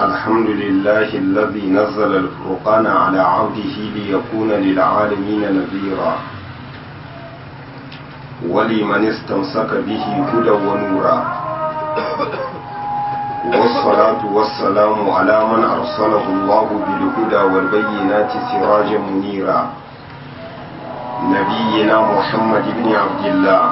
الحمد لله الذي نزل الفرقان على عبده ليكون للعالمين نذيرا ولمن استمسك به هدى ونورا والصلاة والسلام على من أرسله الله بالهدى والبينات سراجا منيرا نبينا محمد بن عبد الله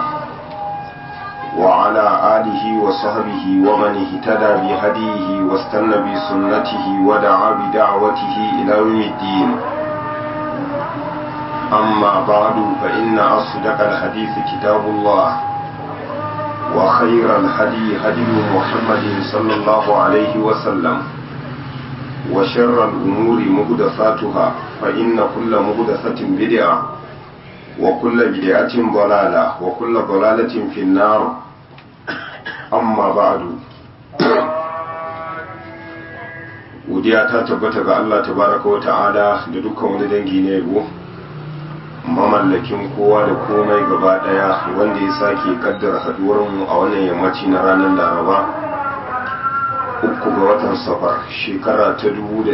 وعلى آله وصحبه ومن اهتدى بهديه واستنى بسنته ودعا بدعوته إلى يوم الدين أما بعد فإن أصدق الحديث كتاب الله وخير الهدي هدي محمد صلى الله عليه وسلم وشر الأمور مهدثاتها فإن كل مهدثة بدعة وكل بدعة ضلالة وكل ضلالة في النار أما بعد godiya ta tabbata ga Allah tabaraka wa ta'ala da dukkan wani dangi na yabo mamallakin kowa da komai gaba daya wanda ya sake kaddara haduwarmu a wannan yammaci na ranar laraba uku ga watan safar shekara ta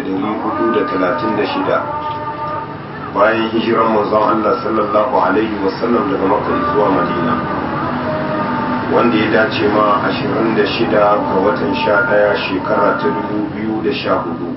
1436 bayan hijiran manzon Allah sallallahu alaihi wasallam daga makka zuwa madina wanda ya dace ma 26 ga watan 11 shekara ta 2014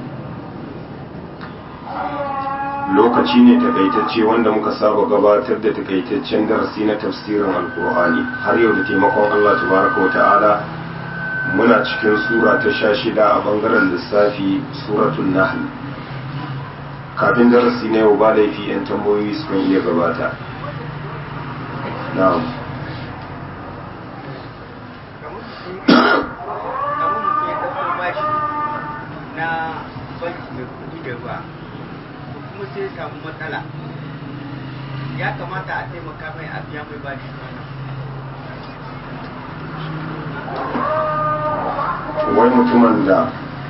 lokaci ne takaitacce wanda muka saba gabatar da takaitaccen darasi na tafsirin alkur'ani har yau da taimakon Allah tabaraka wa ta'ala muna cikin sura ta sha shida a bangaren lissafi suratun nahl kafin darasi na yau ba laifi 'yan tambayoyi su kan iya gabata na'am kuma sai ya samu matsala ya kamata a taimaka mai a biya mai bashi wai mutumin da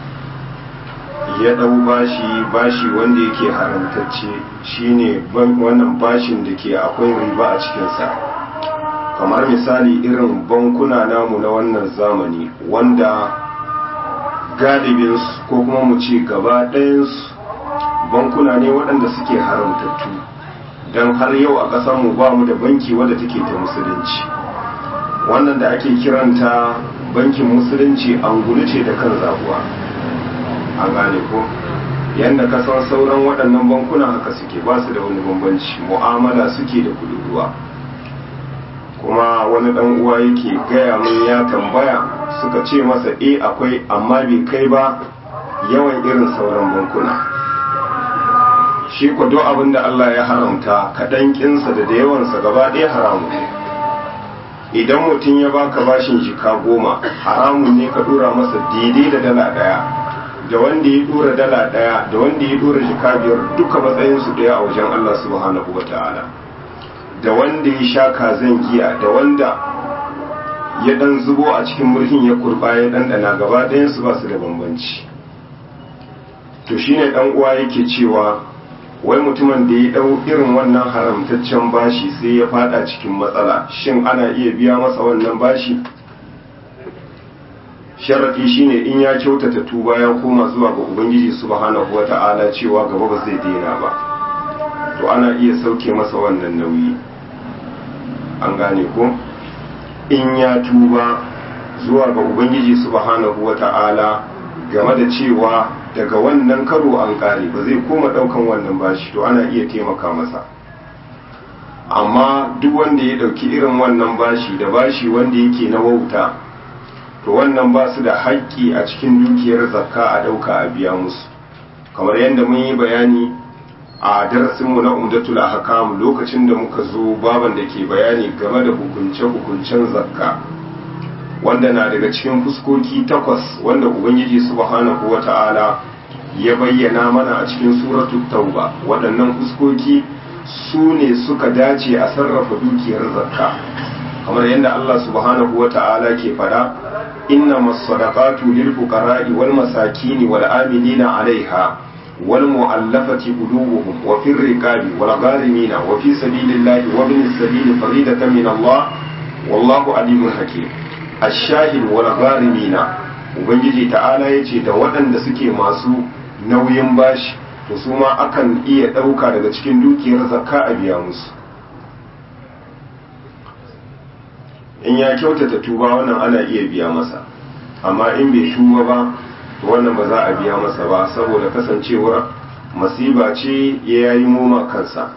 ya ɗau bashi bashi wanda yake haramtacce shine wannan bashin da ke akwai riba a cikinsa kamar misali irin bankuna namu na wannan zamani wanda galibinsu ko kuma mu ce gaba ɗayansu bankuna ne waɗanda suke haramtattu don har yau a ƙasarmu ba mu da banki wadda take ta musulunci wannan da ake kiranta bankin musulunci angulu ce da kan zabuwa a gane ko yadda ka san sauran waɗannan bankuna haka suke ba su da wani bambanci mu'amala suke da kudin ruwa kuma wani ɗan uwa yake gaya mun ya tambaya suka ce masa e akwai amma bai kai ba yawan irin sauran bankuna shi ko duk abin da Allah ya haramta kaɗan kinsa da da yawansa gaba ɗaya haramu ne idan mutum ya baka bashin jika goma haramun ne ka dora masa daidai da dala daya da wanda ya dora dala daya da wanda ya dora jika biyar duka matsayinsu daya a wajen Allah subhanahu wa ta'ala da wanda ya sha kazan giya da wanda ya dan zubo a cikin murhin ya kurba ya dandana gaba ɗayansu ba su da bambanci to shine dan uwa yake cewa wai mutumin da ya dau irin wannan haramtaccen bashi sai ya fada cikin matsala shin ana iya biya masa wannan bashi sharadi shine in ya kyautata tuba ya koma zuwa ga ubangiji subhanahu wata'ala cewa gaba ba zai daina ba to ana iya sauke masa wannan nauyi an gane ko in ya tuba zuwa ga ubangiji subhanahu wata'ala game da cewa daga wannan karo an kare ba zai koma daukan wannan bashi to ana iya taimaka masa amma duk wanda ya dauki irin wannan bashi da bashi wanda yake na wauta to wannan ba su da haƙƙi a cikin dukiyar zakka a dauka a biya musu kamar yadda mun yi bayani a darasinmu na umdatul ahkam lokacin da muka zo baban da ke bayani game da hukunce-hukuncen zakka wanda na daga cikin fuskoki takwas wanda ubangiji subhanahu wata'ala ya bayyana mana a cikin suratul tauba waɗannan fuskoki su ne suka dace a sarrafa dukiyar zakka kamar yadda Allah subhanahu wata'ala ke fada inna masadaqatu lil fuqara'i wal masakini wal amilina 'alayha wal mu'allafati qulubuhum wa fir riqabi wal gharimina wa fi sabilillahi wa bin sabili faridatan min Allah wallahu alimun hakim الشاهد والغارمين ubangiji ta'ala ya ce da waɗanda suke masu nauyin bashi to su ma akan iya ɗauka daga cikin dukiyar zakka a biya musu in ya kyautata tuba wannan ana iya biya masa amma in bai tuba ba to wannan ba za a biya masa ba saboda kasancewar masiba ce ya yi moma kansa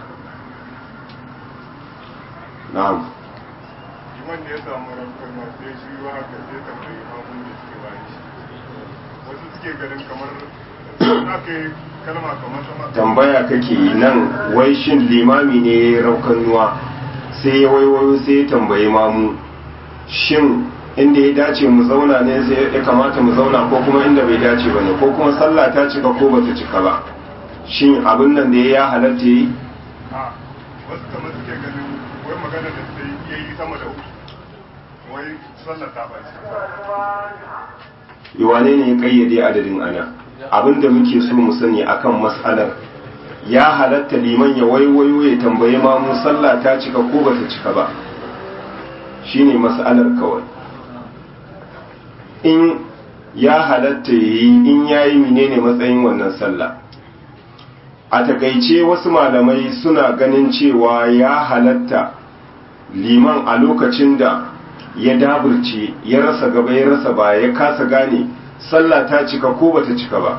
na'am wanda ya samu rankar masu ya shi wa haka sai tambayi mamun da suke bayan shi wasu suke ganin kamar aka yi kalma kamar sama tambaya kake yi nan wai shin limami ne ya yi raukannuwa sai ya waiwayo sai ya tambayi mamu shin inda ya dace mu zauna ne sai ya kamata mu zauna ko kuma inda bai dace ba ne ko kuma sallah ta cika ko bata cika ba shin abin nan da ya halatta yi a wasu kamar suke ganin wai magana da sai ya yi sama da uku wai sallar ta ɓaci wane ne ya kayyade adadin ana abin da muke so mu sani akan mas'alar ya halatta liman ya waiwayo ya tambaye mamu sallah ta cika ko bata cika ba shine mas'alar kawai in ya halatta yi in yayi menene matsayin wannan sallah a takaice wasu malamai suna ganin cewa ya halatta liman a lokacin da ya daburce ya rasa gaba ya rasa ba ya kasa gane sallah ta cika ko bata cika ba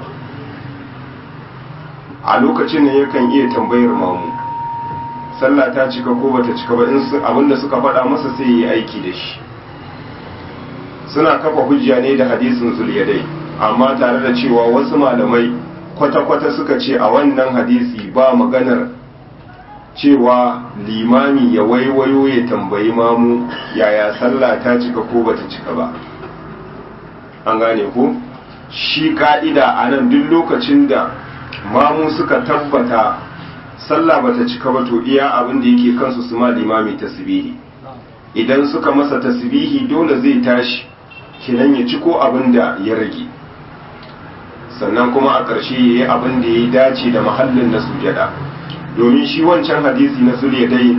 a lokacin ne yakan iya tambayar mamu sallah ta cika ko bata cika ba in abinda suka faɗa masa sai yi aiki da shi suna kafa hujja ne da hadisin zuliyadai amma tare da cewa wasu malamai kwata-kwata suka ce a wannan hadisi ba maganar cewa limami ya waiwayo ya tambayi mamu yaya sallah ta cika ko bata cika ba an gane ko shi ka'ida a nan duk lokacin da mamu suka tabbata sallah bata cika ba to iya abin da yake kansu su ma limami tasbihi idan suka masa tasbihi dole zai tashi kinan ya ci ko abin da ya rage sannan kuma a ƙarshe ya yi abin da ya dace da mahallin na sujada domin shi wancan hadisi na sulya dai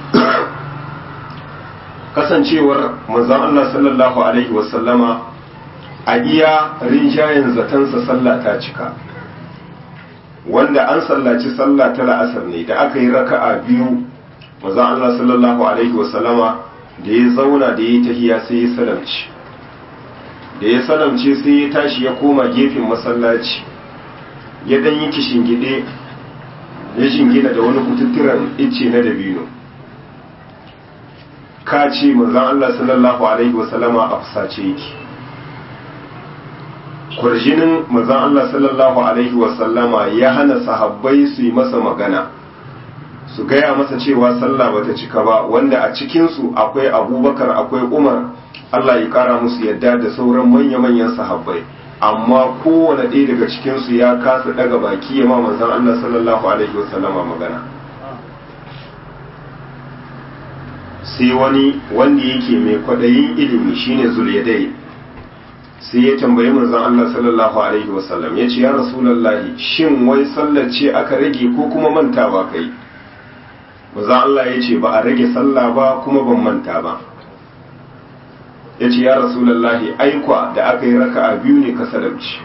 kasancewar manzon Allah sallallahu alaihi wasallama a iya rinjayen zatansa sallah ta cika wanda an sallaci sallah ta la'asar ne da aka yi raka'a biyu manzon Allah sallallahu alaihi wasallama da ya zauna da ya tahiya sai ya salamci da ya salamce sai ya tashi ya koma gefen masallaci ya dan yi kishingide ya shingina da wani kututturan icce na dabino ka ce manzan Allah sallallahu alaihi wasallama a fusace yake kwarjinin manzan Allah sallallahu alaihi wasallama ya hana sahabbai su yi masa magana su gaya masa cewa sallah bata cika ba wanda a cikinsu akwai abubakar akwai umar Allah ya kara musu yadda da sauran manya-manyan sahabbai amma kowane ɗaya daga cikinsu ya kasa daga baki ya ma manzan Allah sallallahu alaihi wasallama magana sai wani wanda yake mai kwaɗayin ilimi shine zuliyadai sai ya tambayi manzan Allah sallallahu alaihi wasallam ya ce ya rasulallahi shin wai sallar ce aka rage ko kuma manta ba kai manzan Allah ya ce ba a rage sallah ba kuma ban manta ba ya ce ya rasulallahi aikwa da aka yi raka a biyu ne ka salamci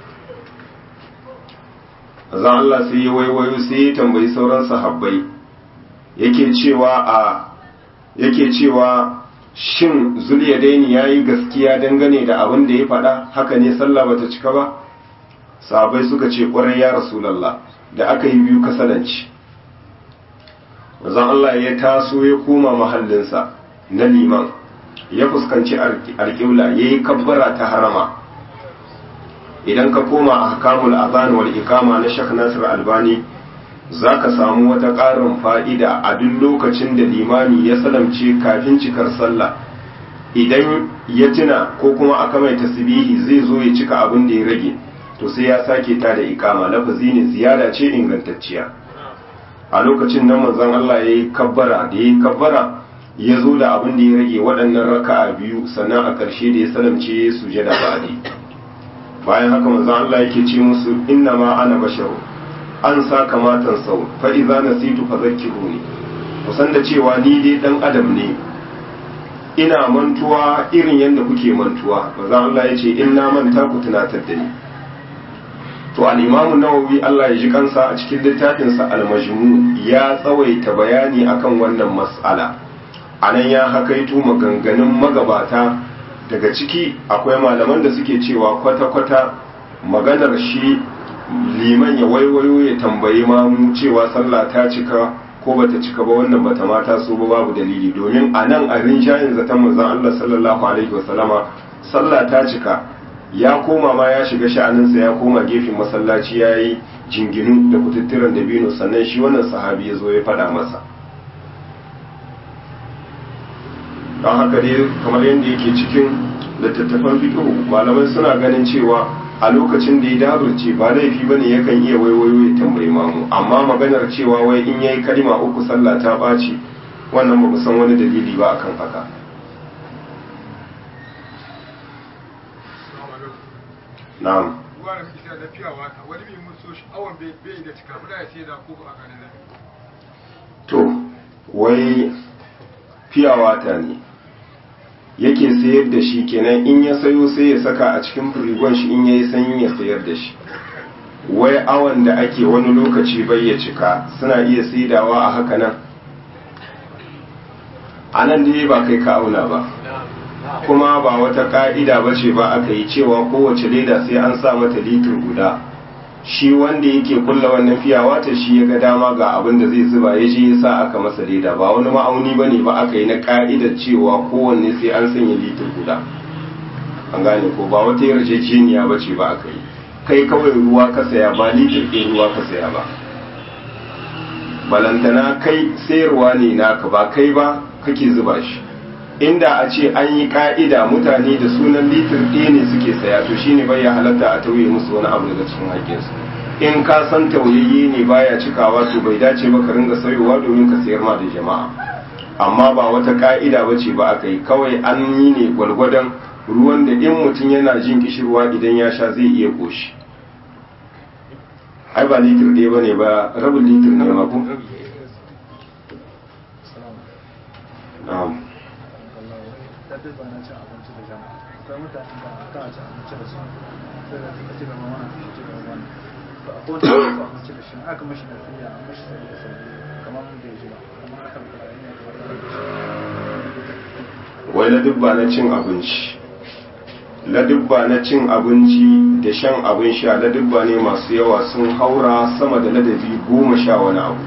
zan Allah sai ya waiwayo sai ya tambayi sauran sahabbai yake cewa a yake cewa shin zuliyadaini ya yi gaskiya dangane da abin da ya faɗa haka ne sallah bata cika ba sahabbai suka ce ƙwarai ya rasulallah da aka yi biyu ka salanci zan Allah ya taso ya koma mahallinsa na liman ya fuskanci alƙibla ya yi kabbara ta harama idan ka koma a hakamul azan wal ikama na shak nasir albani za ka samu wata ƙarin fa'ida a duk lokacin da limami ya salamce kafin cikar sallah idan ya tuna ko kuma aka mai tasbihi zai zo ya cika abin da ya rage to sai ya sake ta da ikama lafazi ne ziyara ce ingantacciya a lokacin nan manzon Allah ya yi kabbara da ya yi kabbara ya zo da abin da ya rage waɗannan raka'a biyu sannan a ƙarshe da ya salamce sujada ba'adi bayan haka manzon Allah yake ce musu inna ma ana basharu an sa kamatan sau fa idza nasitu fadhakkiruni kusan da cewa ni dai dan adam ne ina mantuwa irin yadda kuke mantuwa manzon Allah ya ce in na manta ku tunatar da ni to al-imamu nawawi Allah ya ji kansa a cikin littafinsa al-majmu ya tsawaita bayani akan wannan mas'ala anan ya hakaito maganganun magabata daga ciki akwai malaman da suke cewa kwata-kwata maganar shi liman ya waiwayo ya tambayi mamu cewa sallah ta cika ko bata cika ba wannan bata mata so ba babu dalili domin a nan a rinshayin zaton manzon Allah sallallahu alaihi wasallama sallah ta cika ya koma ma ya shiga sha'aninsa ya koma gefen masallaci ya yi jinginu da kututturen dabino sannan shi wannan sahabi ya zo ya faɗa masa don haka dai kamar yadda yake cikin littattafan fiƙo malamai suna ganin cewa a lokacin da ya daburce ba laifi ba ne yakan iya waiwayo ya tambayi mamu amma maganar cewa wai in yayi kalima uku sallah ta ɓaci wannan ba san wani dalili ba akan haka na'am ruwa da muke da fiya wata wani mai mun so shi awon bai da cika muna ya sai da ko a ganin da to wai fiya wata ne yake sayar da shi kenan in ya sayo sai ya saka a cikin firigon shi in yayi sanyi ya sayar da shi wai awon da ake wani lokaci bai ya cika suna iya saidawa a haka nan a nan dai ba kai ka auna ba kuma ba wata ka'ida ba ce ba aka yi cewa kowace leda sai an sa mata litir guda shi wanda yake kulla wannan fiyawa ta shi ya ga dama ga abin da zai zuba ya je ya sa aka masa leda ba wani ma'auni ba ne ba aka yi na ka'idar cewa kowanne sai an sanya litir guda an gane ko ba wata yarjejeniya ba ce ba aka yi kai kawai ruwa ka saya ba litir ɗin ruwa ka saya ba balantana kai sayarwa ne naka ba kai ba kake zuba shi inda a ce an yi ka'ida mutane da sunan litir ɗaya ne suke saya to shine bai ya halatta a tauye musu wani abu daga cikin haƙƙinsu in ka san tauyayye ne baya cikawa to bai dace ba ka ringa sayowa domin ka sayar ma da jama'a amma ba wata ka'ida ba ce ba aka yi kawai an yi ne gwalgwadon ruwan da in mutum yana jin kishirwa idan ya sha zai iya ƙoshi ai ba litir ɗaya ba ne ba rabin litir ne ma ku na'am duk ba na cin abinci da jama'a akwai mutane da ka ci abinci da su sai da suka ci gaba wani su ci gaba wani to akwai wanda ya ci abinci da shi aka mashi da fiya an mashi sai da sauri kamar bai ji ba kamar aka da ne wai ladubba na cin abinci ladubba na cin abinci da shan abin sha ladubba ne masu yawa sun haura sama da ladabi goma sha wani abu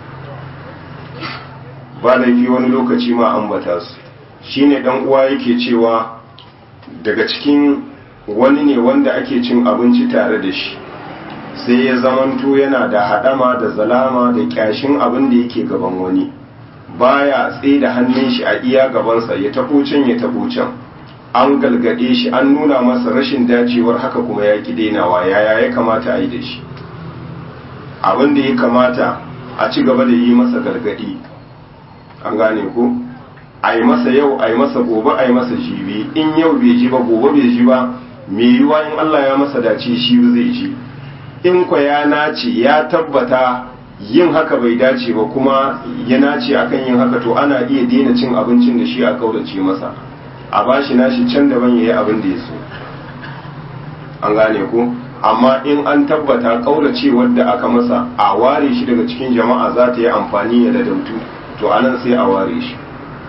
ba laifi wani lokaci ma ambata su shine dan uwa yake cewa daga cikin wani ne wanda ake cin abinci tare da shi sai ya zamanto yana da hadama da zalama da kyashin abin da yake gaban wani baya tsaye da hannun shi a iya gabansa ya tabo can ya tabo can an galgade shi an nuna masa rashin dacewar haka kuma ya ki dainawa yaya ya kamata a yi da shi abin da ya kamata a ci gaba da yi masa galgadi an gane ko a yi masa yau a yi masa gobe a yi masa jibi in yau bai ji ba gobe bai ji ba mai yiwa in Allah ya masa dace shi zai ji in kwa ya nace ya tabbata yin haka bai dace ba kuma ya nace akan yin haka to ana iya daina cin abincin da shi a kaurace masa a bashi nashi can daban yayi abin da ya so an gane ko amma in an tabbata kaurace wadda aka masa a ware shi daga cikin jama'a za ta yi amfani ya ladautu to anan sai a ware shi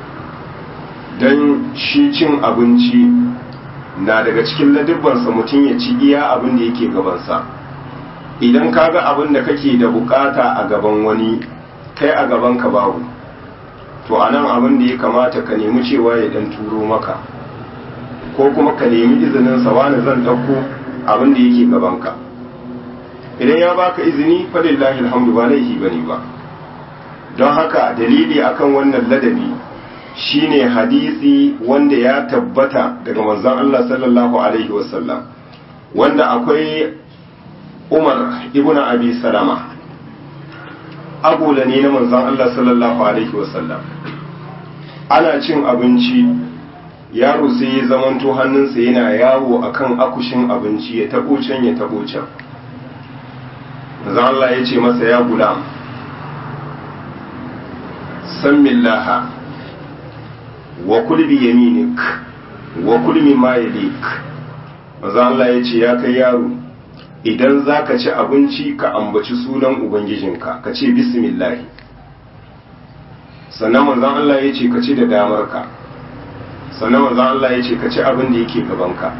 don shi cin abinci na daga cikin ladubbansa mutum ya ci iya abin da yake gabansa idan ka ga abin da kake da bukata a gaban wani kai a gaban ka babu to a nan abin da ya kamata ka nemi cewa ya dan turo maka ko kuma ka nemi izinin sa wani zan ɗauko abin da yake gabanka idan ya baka izini falillahi alhamdu ba laifi bane ba don haka dalili akan wannan ladabi shine hadisi wanda ya tabbata daga manzon Allah sallallahu alaihi wasallam wanda akwai Umar ibn Abi Salama agula ne na manzon Allah sallallahu alaihi wasallam ana cin abinci yaro sai ya zamanto hannunsa yana yawo akan akushin abinci ya tabo can ya tabo can manzon Allah ya ce masa ya gulam san millaha wa kul bi yaminik wa kul mimma yalik manzo Allah ya ce ya kai yaro idan zaka ci abinci ka ambaci sunan ubangijinka ka ce bismillah sannan manzon Allah ya ce ka ci da damarka sannan manzon Allah ya ce ka ci abin da yake gabanka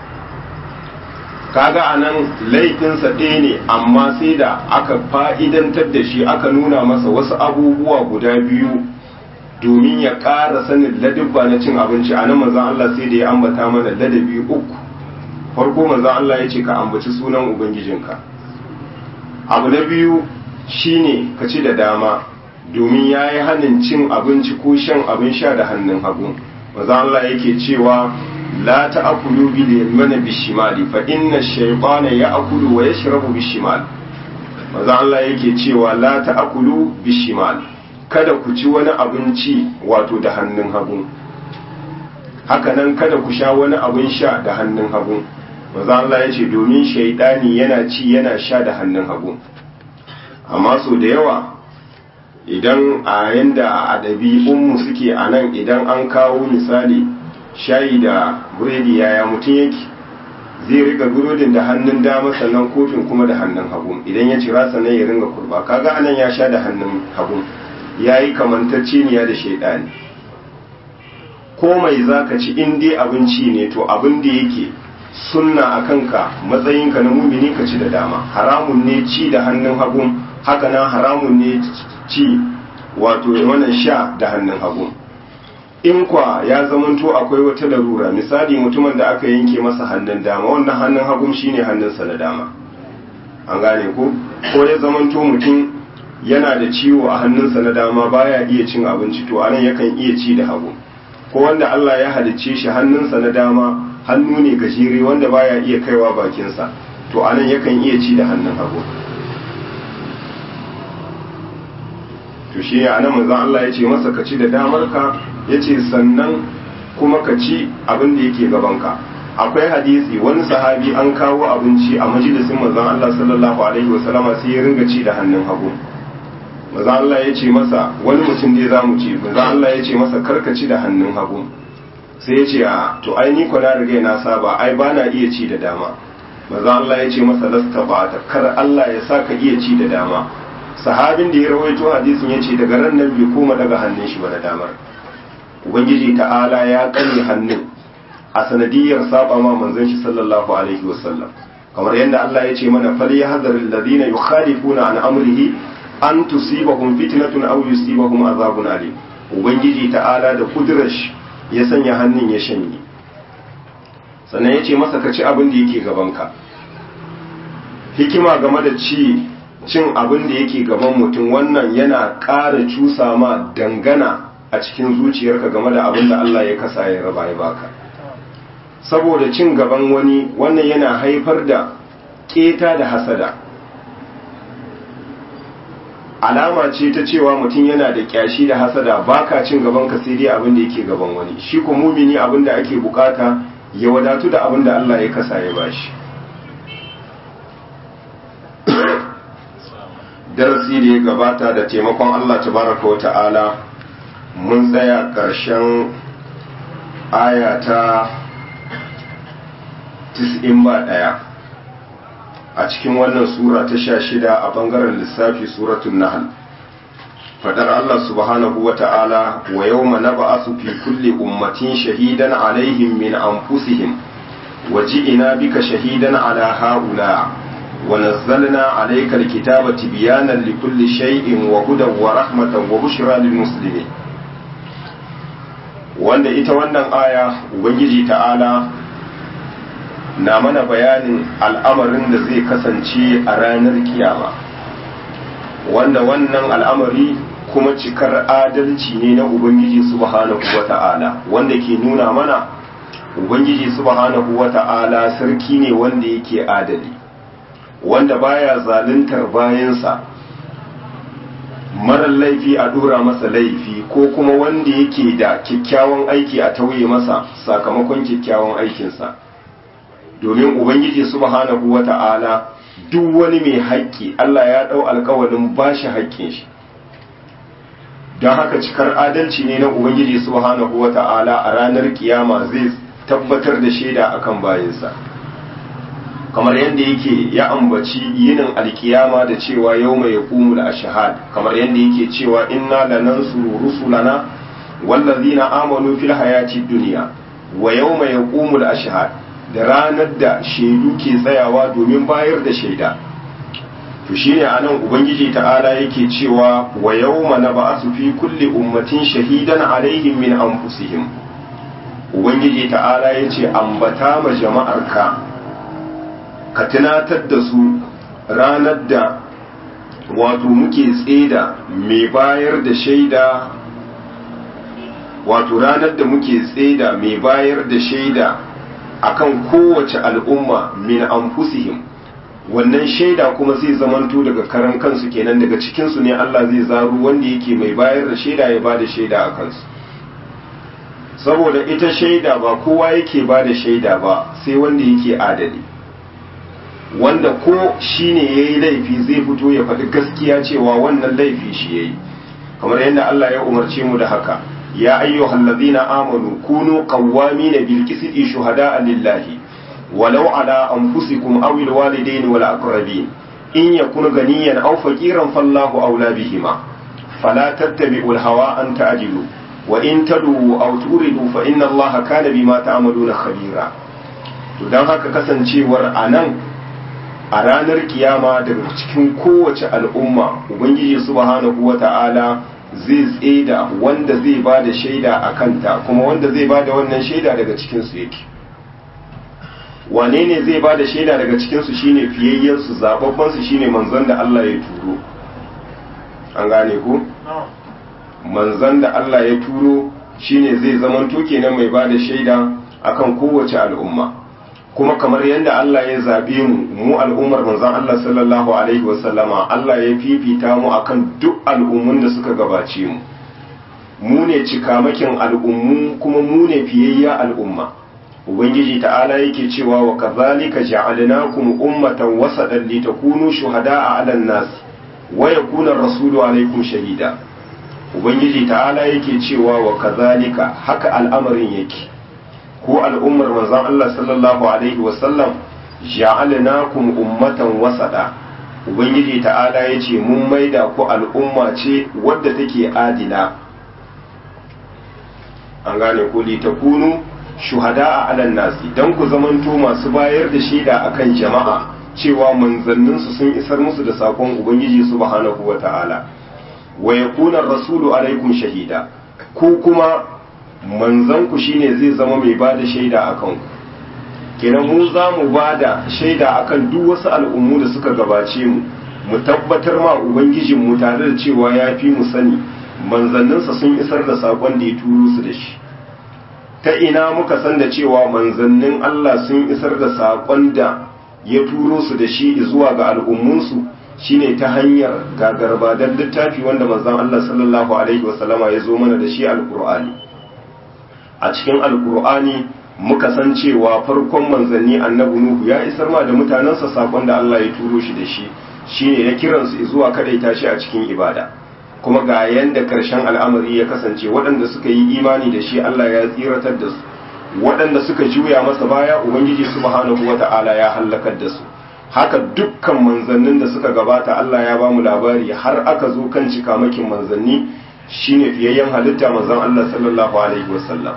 kaga anan laifinsa ɗaya ne amma sai da aka fa'idantar da shi aka nuna masa wasu abubuwa guda biyu domin ya ƙara sanin ladabba na cin abinci a nan manzon Allah sai da ya ambata mana ladabi uku farko manzon Allah ya ce ka ambaci sunan ubangijinka abu na biyu shine ka ci da dama domin ya yi hannun cin abinci ko shan abin sha da hannun hagu maza Allah yake cewa la ta'kulu bil yamani bishimali fa inna shaytana ya'kulu wa yashrabu bishimal maza Allah yake cewa la ta'kulu bishimal kada ku ci wani abinci wato da hannun hagu hakanan kada ku sha wani abin sha da hannun hagu maza Allah yace domin shaytani yana ci yana sha da hannun hagu amma so da yawa idan a yanda a ɗabi'unmu suke a nan idan an kawo misali shayi da buredi yaya mutum yake zai rika burodin da hannun dama sannan kofin kuma da hannun hagu idan ya cira sannan ya ringa kurba kaga anan ya sha da hannun hagu ya yi kamantacceniya da shaidani ko mai za ka ci in dai abinci ne to abin da yake sunna a kanka matsayinka na mumini ka ci da dama haramun ne ci da hannun hagu haka nan haramun ne ci wato wannan sha da hannun hagu in kwa ya zamanto akwai wata larura misali mutumin da aka yanke masa hannun dama wannan hannun hagu shine hannunsa na dama an gane ko ko ya zamanto mutum yana da ciwo a hannunsa na dama baya iya cin abinci to anan yakan iya ci da hagu ko wanda Allah ya halicce shi hannunsa na dama hannu ne gajere wanda baya iya kaiwa bakinsa to anan yakan iya ci da hannun hagu to shi ya nan manzon Allah ya ce masa ka ci da damarka ya ce sannan kuma ka ci abin da yake gabanka akwai hadisi wani sahabi an kawo abinci a majalisin manzon Allah sallallahu alaihi wasallama sai ya ringa ci da hannun hagu manzon Allah ya ce masa wani mutum ne za mu ci manzon Allah ya ce masa karka ci da hannun hagu sai ya ce a to ai ni ko na riga na saba ai ba na iya ci da dama manzon Allah ya ce masa lasta ba ta kar Allah ya sa ka iya ci da dama sahabin da ya rawaito hadisin ya ce daga ran nan bai koma daga hannun shi ba na damar ubangiji ta'ala ya kanye hannun a sanadiyar saba ma manzon shi sallallahu alaihi wasallam kamar yadda Allah ya ce mana fal yahzar alladhina yukhalifuna an amrihi an tusibahum fitnatun aw yusibahum azabun alim ubangiji ta'ala da kudurar shi ya sanya hannun ya shanye sannan ya ce masa ka ci abin da yake gabanka hikima game da ci cin abin da yake gaban mutum wannan yana ƙara cusa ma dangana a cikin zuciyarka game da abin da Allah ya kasa ya raba ya baka saboda cin gaban wani wannan yana haifar da keta da hasada alama ce ta cewa mutum yana da kyashi da hasada baka cin gaban ka sai dai abin da yake gaban wani shi ko mumini abin da ake bukata ya wadatu da abin da Allah ya kasa ya bashi darasi da ya gabata da taimakon Allah tabaraka wa ta'ala mun tsaya ƙarshen aya ta 91 a cikin wannan sura ta sha shida a bangaren lissafi suratun nahal fadar Allah subhanahu wa ta'ala wa yau ma naba'asu fi kulli ummatin shahidan alaihim min anfusihim wa ji'ina bika shahidan ala ha'ula ونزلنا عليك الكتاب تبيانا لكل شيء وهدى ورحمة وبشرى للمسلمين wanda ita wannan aya ubangiji ta'ala na mana bayanin al'amarin da zai kasance a ranar kiyama wanda wannan al'amari kuma cikar adalci ne na ubangiji subhanahu wa ta'ala wanda ke nuna mana ubangiji subhanahu wa ta'ala sarki ne wanda yake adali wanda baya zaluntar bayansa marar laifi a dora masa laifi ko kuma wanda yake da kyakkyawan aiki a tauye masa sakamakon kyakkyawan aikinsa domin ubangiji subhanahu wata'ala duk wani mai haƙƙi Allah ya ɗau alƙawalin bashi haƙƙin shi don haka cikar adalci ne na ubangiji subhanahu wata'ala a ranar kiyama zai tabbatar da shaida akan bayinsa kamar yadda yake ya ambaci yinin alkiyama da cewa yau mai yaƙumul ashahad kamar yadda yake cewa inna lanansuru rusulana wallazina amanu fil hayati dunya wa yawma yaqumul ashhad da ranar da shaidu ke tsayawa domin bayar da shaida to shine anan ubangiji ta'ala yake cewa wa yawma nab'asu fi kulli ummatin shahidan alaihim min anfusihim ubangiji ta'ala yace ambata ma jama'arka ka tunatar da su ranar da wato muke tseda mai bayar da shaida wato ranar da muke tseda mai bayar da shaida akan kowace al'umma min anfusihim wannan shaida kuma zai zamanto daga karan kansu kenan daga cikinsu ne Allah zai zaro wanda yake mai bayar da shaida ya bada shaida a kansu saboda ita shaida ba kowa yake bada shaida ba sai wanda yake adali wanda ko shine yayi laifi zai fito ya faɗi gaskiya cewa wannan laifi shi yayi kamar yadda Allah ya umarce mu da haka يا أيها الذين آمنوا كونوا قوامين بالقسط شهداء لله ولو على أنفسكم أو الوالدين والأقربين إن يكن غنيا أو فقيرا فالله أولى بهما فلا تتبعوا الهوى أن تعدلوا وإن تدعوا أو توردوا فإن الله كان بما تعملون خبيرا don haka kasancewar a nan a ranar kiyama daga cikin kowace al'umma ubangiji subhanahu wa ta'ala zai tseda wanda zai ba da shaida a kanta kuma wanda zai ba da wannan shaida daga cikinsu yake wane ne zai ba da shaida daga cikinsu shine fiyayyensu zababbansu shine manzon da Allah ya turo an gane ku manzon da Allah ya turo shine zai zamanto kenan mai ba da shaida akan kowace al'umma kuma kamar yadda Allah ya zabe mu mu al'ummar manzon Allah sallallahu alaihi wasallama Allah ya fifita mu akan duk al'ummun da suka gabace mu mu ne cikamakin al'ummu kuma mu ne fiyayya al'umma ubangiji ta'ala yake cewa wa kadhalika ja'alnakum ummatan wasatan litakunu shuhada'a 'alan nas wa yakuna ar-rasulu 'alaykum shahida ubangiji ta'ala yake cewa wa kadhalika haka al'amarin yake ko al'ummar manzon Allah sallallahu alaihi wasallam ja'alnakum ummatan wasada ubangiji ta'ala yace mun maida ku al'umma ce wadda take adila an gane ko li takunu shuhada'a 'alan nasi dan ku zamanto masu bayar da shaida akan jama'a cewa manzannin su sun isar musu da sakon ubangiji subhanahu wata'ala wa yakuna rasulu alaikum shahida ku kuma manzanku shine zai zama mai ba da shaida a kanku kenan mu za mu ba da shaida akan duk wasu al'ummu da suka gabace mu mu tabbatar ma ubangijinmu tare da cewa ya fi mu sani manzanninsa sun isar da saƙon da ya turo su da shi ta ina muka san da cewa manzannin Allah sun isar da saƙon da ya turo su da shi zuwa ga al'ummunsu shine ta hanyar gagarba don littafi wanda manzan Allah sallallahu alaihi wasallama ya zo mana da shi alƙur'ani a cikin alkur'ani muka san cewa farkon manzanni annabi nuhu ya isar ma da mutanensa sakon da Allah ya turo shi da shi shine ya kiransu zuwa kadaita shi a cikin ibada kuma ga yanda karshen al'amari ya kasance waɗanda suka yi imani da shi Allah ya tsiratar da su waɗanda suka juya masa baya ubangiji subhanahu wata'ala ya halakar da su haka dukkan manzannin da suka gabata Allah ya ba mu labari har aka zo kan cikamakin manzanni shine fiyayyen halitta manzon Allah sallallahu alaihi wasallam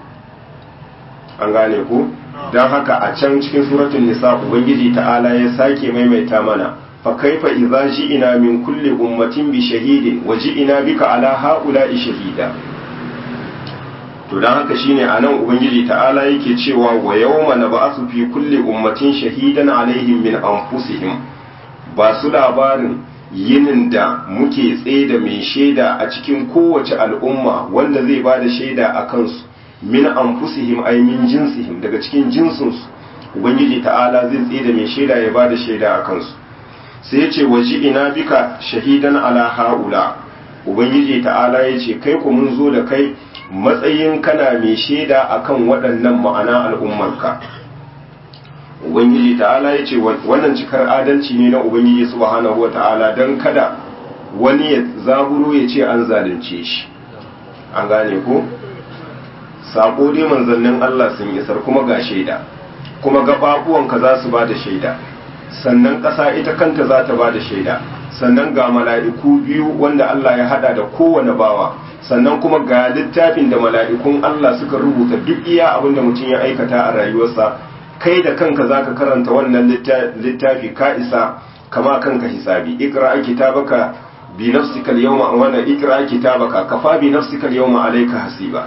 an gane ku don haka a can cikin suratul nisa ubangiji ta'ala ya sake maimaita mana fa kaifa idza ji'ina min kulli ummatin bi shahidin wa ji'ina bika ala haula'i shahida to don haka shine anan ubangiji ta'ala yake cewa wa yawma nab'asu fi kulli ummatin shahidan alaihim min anfusihim ba su labarin yinin da muke tsaida mai shaida a cikin kowace al'umma wanda zai ba da shaida a kansu min anfusihim ay min jinsihim daga cikin jinsinsu ubangiji ta'ala zai tsaida mai shaida ya ba da shaida a kansu sai ya ce waji ina bika shahidan ala haula ubangiji ta'ala ya ce kai ku mun zo da kai matsayin kana mai shaida akan waɗannan ma'ana al'ummarka ubangiji ta'ala ya ce wannan cikar adalci ne na ubangiji subhanahu wa ta'ala don kada wani ya zaburo ya ce an zalunce shi an gane ko sako dai manzannin Allah sun isar kuma ga shaida kuma gababuwanka za su ba da shaida sannan ƙasa ita kanta za ta ba da shaida sannan ga mala'iku biyu wanda Allah ya hada da kowane bawa sannan kuma ga littafin da mala'ikun Allah suka rubuta duk iya abin da mutum ya aikata a rayuwarsa kai da kanka za ka karanta wannan littafi ka isa kama kanka hisabi ikra kitabaka bi nafsika al-yawma wannan ikra kitabaka kafa bi nafsika al-yawma alayka hasiba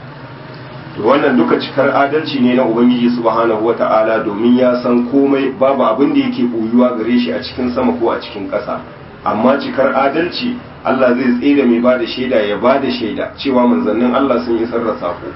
to wannan duka cikar adalci ne na ubangiji subhanahu wata'ala domin ya san komai babu abin da yake boyuwa gare shi a cikin sama ko a cikin ƙasa amma cikar adalci Allah zai tsira mai bada shaida ya bada shaida cewa manzannin Allah sun yi sarra sako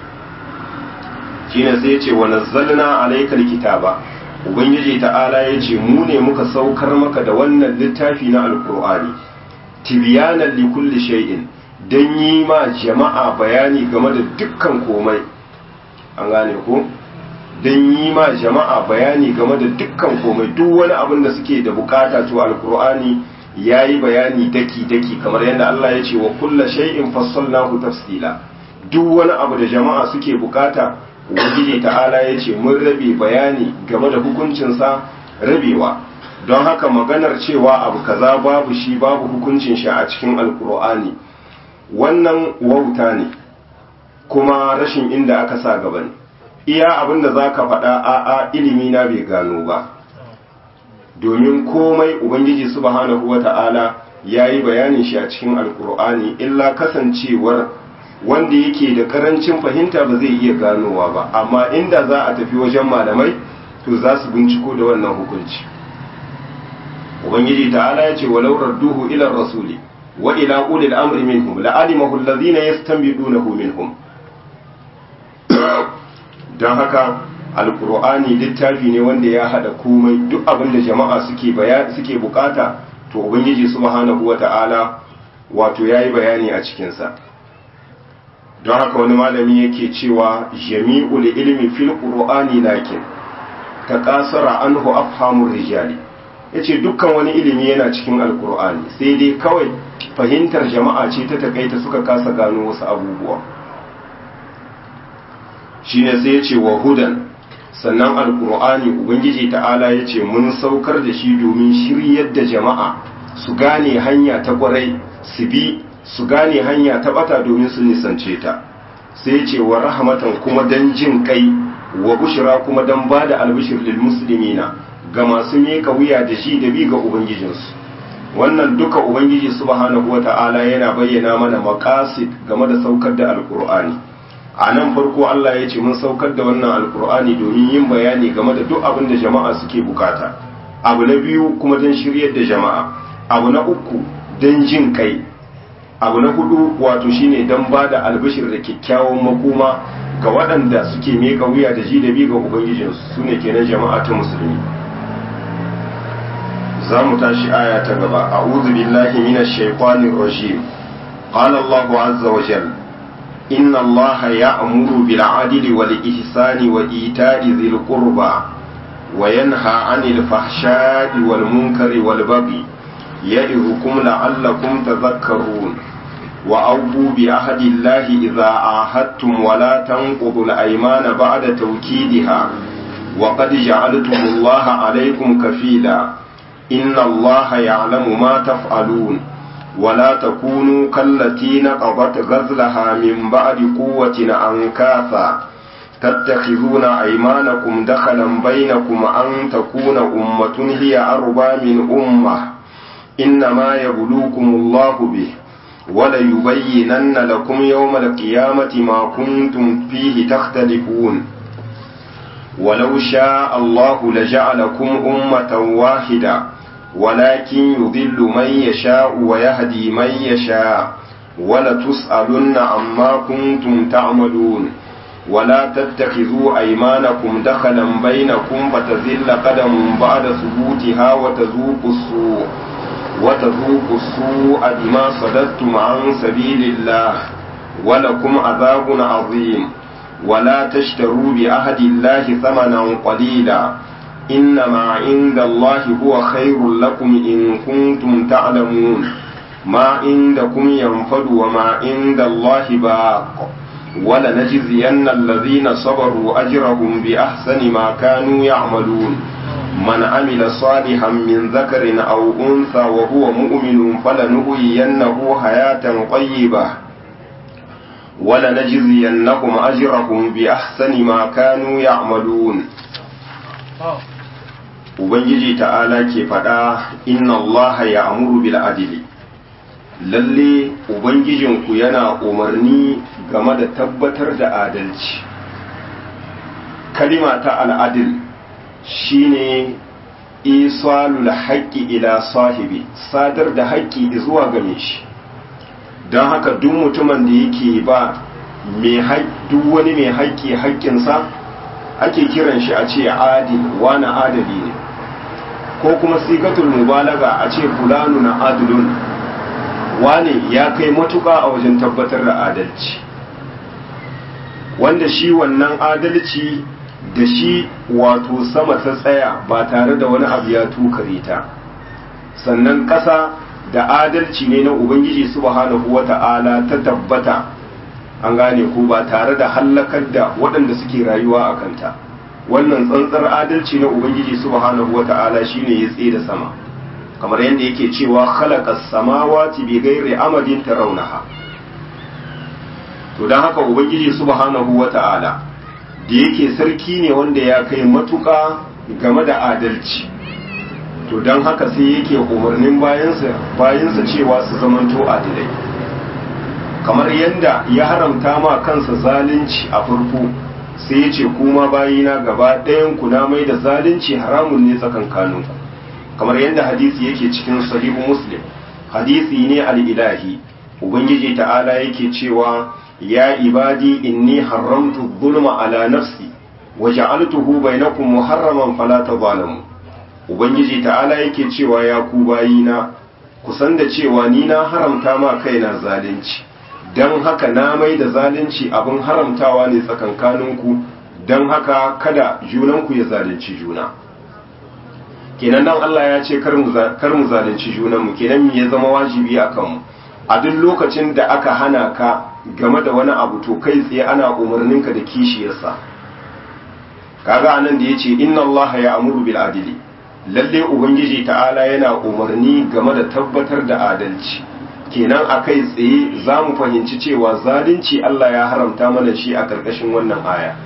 shine sai ya ce wa nazzalna alaykal kitaba ubangiji ta'ala ya ce mu ne muka saukar maka da wannan littafi na alkur'ani tibyanan li kulli shay'in dan yi ma jama'a bayani game da dukkan komai an gane ko dan yi ma jama'a bayani game da dukkan komai duk wani abin da suke da bukata to alkur'ani yayi bayani daki daki kamar yadda Allah ya ce wa kullu shay'in fassalnahu tafsila duk wani abu da jama'a suke bukata ubangiji ta'ala ya ce mun rabe bayani game da hukuncinsa rabewa don haka maganar cewa abu kaza babu shi babu hukuncin shi a cikin alkur'ani wannan wauta ne kuma rashin inda aka sa gaba ne iya abin da za ka faɗa a'a ilimi na bai gano ba domin komai ubangiji subhanahu wa ta'ala ya yi bayanin shi a cikin alkur'ani illa kasancewar wanda yake da karancin fahimta ba zai iya ganowa ba amma inda za a tafi wajen malamai to za su binciko da wannan hukunci ubangiji ta'ala ya ce walau radduhu ila rasuli wa ila ulil amri minhum la'alimahu alladhina yastanbidunahu minhum dan haka alqur'ani littafi ne wanda ya hada komai duk abin da jama'a suke suke bukata to ubangiji subhanahu wata'ala wato yayi bayani a cikin sa don haka wani malami yake cewa jami'ul ilmi fil qur'ani lakin ta kasara anhu afhamur rijali yace dukkan wani ilimi yana cikin alqur'ani sai dai kawai fahimtar jama'a ce ta takaita suka kasa gano wasu abubuwa shine sai yace wa hudan sannan alqur'ani ubangiji ta'ala yace mun saukar da shi domin shiryar da jama'a su gane hanya ta kwarai su bi su gane hanya ta bata domin su nisance ta sai ce wa rahmatan kuma dan jin kai wa bushra kuma dan bada albishir lil muslimina ga masu meka wuya da shi da bi ga ubangijinsu wannan duka ubangiji subhanahu wata'ala yana bayyana mana maqasid game da saukar da alqur'ani a nan farko Allah ya ce mun saukar da wannan alqur'ani domin yin bayani game da duk abin da jama'a suke bukata abu na biyu kuma dan shiryar da jama'a abu na uku dan jin kai abu na hudu wato shine dan ba da albishir da kyakkyawan makoma ga waɗanda suke meka wuya da ji da bi ga ubangijinsu su ne kenan jama'a ta musulmi za mu tashi aya ta gaba a'udhu billahi minash shaitanir rajim qala Allahu azza wa jalla inna Allaha ya'muru bil 'adli wal ihsani wa ita'i dhil qurba wa yanha 'anil fahsha'i wal munkari wal baghi يعظكم لعلكم تذكرون وأوفوا بعهد الله إذا عاهدتم ولا تنقضوا الأيمان بعد توكيدها وقد جعلتم الله عليكم كفيلا إن الله يعلم ما تفعلون ولا تكونوا كالتي نقضت غزلها من بعد قوة أنكاثا تتخذون أيمانكم دخلا بينكم أن تكون أمة هي أربى من أمة إنما يبلوكم الله به وليبينن لكم يوم القيامة ما كنتم فيه تختلفون ولو شاء الله لجعلكم أمة واحدة ولكن يضل من يشاء ويهدي من يشاء ولتسألن عما كنتم تعملون ولا تتخذوا أيمانكم دخلا بينكم فتزل قدم بعد ثبوتها وتذوقوا السوء وتذوقوا السوء بما صددتم عن سبيل الله ولكم عذاب عظيم ولا تشتروا بعهد الله ثمنا قليلا إنما عند الله هو خير لكم إن كنتم تعلمون ma indakum yanfadu wa ma inda Allah baq wala najziyanna alladhina sabaru ajrahum bi ahsani ma kanu ya'malun man amila salihan min dhakarin aw untha wa huwa mu'minun falanuhyiyannahu hayatan tayyibah ولنجزينهم أجرهم بأحسن ما كانوا يعملون Ubangiji ta'ala ke faɗa inna Allah ya amuru bil adili lalle Ubangijinku yana umarni game da tabbatar da adalci kalima ta al'adil shine isalul haƙƙi ila sahibi sadar da haƙƙi zuwa game shi don haka duk mutumin da yake ba duk wani mai haƙƙi haƙƙinsa ake kiran shi a ce adil wani adali ne ko kuma sigatul mubalaga a ce fulanu na adilun wane ya kai matuƙa a wajen tabbatar da adalci wanda shi wannan adalci da shi wato sama ta tsaya ba tare da wani abu ya tukare ta sannan ƙasa da adalci ne na ubangiji subhanahu wata'ala ta tabbata an gane ko ba tare da hallakar da waɗanda suke rayuwa a kanta wannan tsantsar adalci na ubangiji subhanahu wata'ala shine ya tsaye da sama kamar yadda yake cewa khalaqas samawati bi ghairi amadin tarawnaha to dan haka ubangiji subhanahu wata'ala da yake sarki ne wanda ya kai matuƙa game da adalci to don haka sai yake umarnin bayansa cewa su zamanto adilai kamar yadda ya haramta ma kansa zalunci a farko sai ya ce kuma bayina gaba ɗayan ku na mai da zalunci haramun ne tsakankaninku kamar yadda hadisi yake cikin sahihu muslim hadisi ne al'ilahi ubangiji ta'ala yake cewa ya ibadi inni haramtu zulma ala nafsi wa ja'altuhu bainakum muharraman fala tadhalamu ubangiji ta'ala yake cewa ya ku bayina kusan da cewa ni na haramta ma kaina zalunci don haka na mai da zalunci abin haramtawa ne tsakankaninku don haka kada junanku ya zalunci juna kenan nan Allah ya ce kar mu zalunci junanmu kenan ya zama wajibi a kanmu a duk lokacin da aka hana ka game da wani abu to kai tsaye ana umarninka da kishiyarsa kaga anan da yace inna Allah ya amuru bil adili lalle ubangiji ta'ala yana umarni game da tabbatar da adalci kenan a kai tsaye za mu fahimci cewa zalunci Allah ya haramta mana shi a ƙarƙashin wannan aya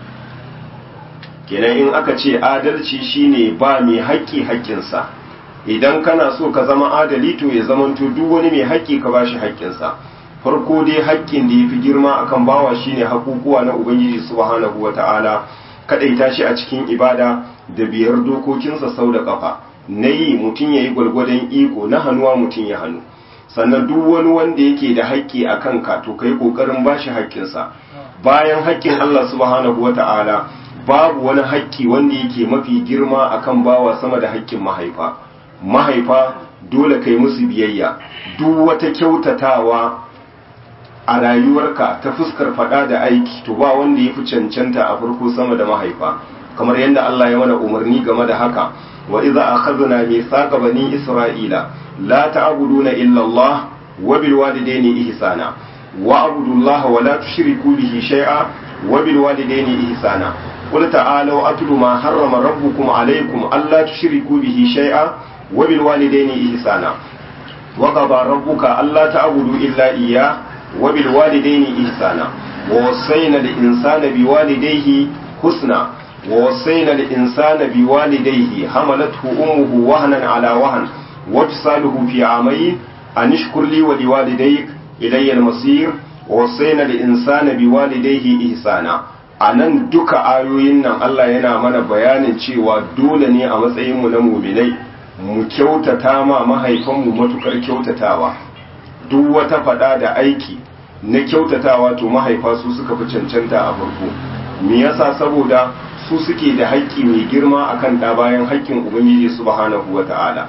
kenan in aka ce adalci shine ba mai haƙƙi haƙƙinsa idan kana so ka zama adali to ya zamanto duk wani mai haƙƙi ka bashi haƙƙinsa farko dai haƙƙin da ya fi girma akan bawa shine haƙuƙuwa na ubangiji subhanahu wata'ala kaɗaita shi a cikin ibada da biyar dokokinsa sau da ƙafa na yi mutum ya yi gwalgwadon iko na hannuwa mutum ya hannu sannan duk wani wanda yake da haƙƙi a kanka to ka yi ƙoƙarin ba shi haƙƙinsa bayan haƙƙin Allah subhanahu wa ta'ala babu wani haƙƙi wanda yake mafi girma akan bawa sama da haƙƙin mahaifa mahaifa dole kai musu biyayya duk wata kyautatawa a rayuwarka ta fuskar faɗa da aiki to ba wanda ya fi cancanta a farko sama da mahaifa kamar yadda Allah ya mana umarni game da haka wa iza akhadna mithaqa bani isra'ila la ta'buduna illa Allah wa bil walidayni ihsana wa abudu Allah wa la tushriku bihi shay'a wa bil walidayni ihsana qul ta'alu atlu ma harrama rabbukum alaykum alla tushriku bihi shay'a wa bil walidayni ihsana wa qada rabbuka alla ta'budu illa iyyah wa bil walidayni ihsana wa wassayna lil insana biwalidayhi husna ووصينا الإنسان بوالديه حملته أمه وهنا على وهن وفصاله في عامين أن اشكر لي ولوالديك إلي المصير ووصينا الإنسان بوالديه إحسانا anan duka ayoyin nan Allah yana mana bayanin cewa dole ne a matsayinmu na muminai mu kyautata ma mahaifanmu matukar kyautatawa duk wata fada da aiki na kyautatawa to mahaifa su suka fi cancanta a farko me yasa saboda su suke da haƙƙi mai girma akan ɗa bayan haƙƙin ubangiji subhanahu wata'ala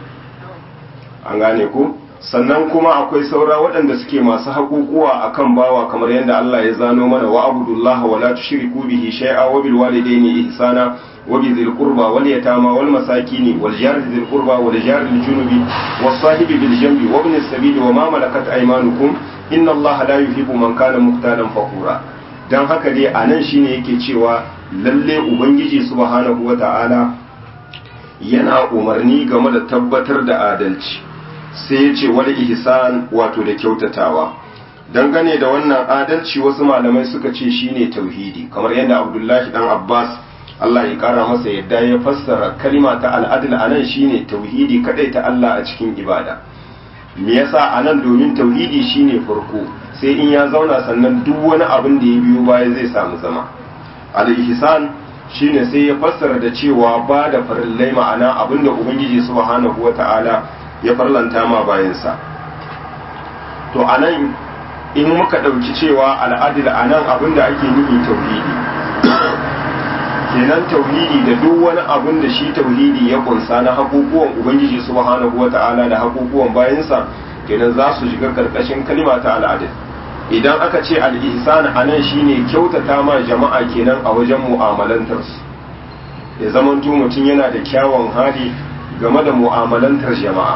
an gane ku sannan kuma akwai saura waɗanda suke masu haƙuƙuwa akan bawa kamar yadda Allah ya zano mana wa abudullaha wa la tushriku bihi shay'a wa bil walidayni ihsana wa bi dhil qurba wal yatama wal masakin wal jar dhil qurba wal jar al junubi was sahibi bil janbi wa ibn as-sabil wa ma malakat aymanukum inna Allah la yuhibbu man kana muqtalan fakhura dan haka dai anan shine yake cewa lalle ubangiji subhanahu wata'ala yana umarni game da tabbatar da adalci sai ya ce wani ihsan wato da kyautatawa dangane da wannan adalci wasu malamai suka ce shine tauhidi kamar yadda abdullahi dan abbas Allah ya kara masa yadda ya fassara kalima ta al'adil anan shine tauhidi kadai ta Allah a cikin ibada me yasa anan domin tauhidi shine farko sai in ya zauna sannan duk wani abin da ya biyo baya zai samu zama al-ihsan shine sai ya fassara da cewa ba da farillai ma'ana abinda ubangiji subhanahu wata'ala ya farlanta ma bayansa to anan in muka ɗauki cewa al'adil anan abinda ake nufi tauhidi kenan tauhidi da duk wani abin da shi tauhidi ya kunsa na haƙuƙuwan ubangiji subhanahu wata'ala da haƙuƙuwan bayansa kenan za su shiga karkashin kalima ta al'adil idan aka ce al'ihsan a nan shine kyautata ma jama'a kenan a wajen mu'amalantarsu ya zamanto mutum yana da kyawun hali game da mu'amalantar jama'a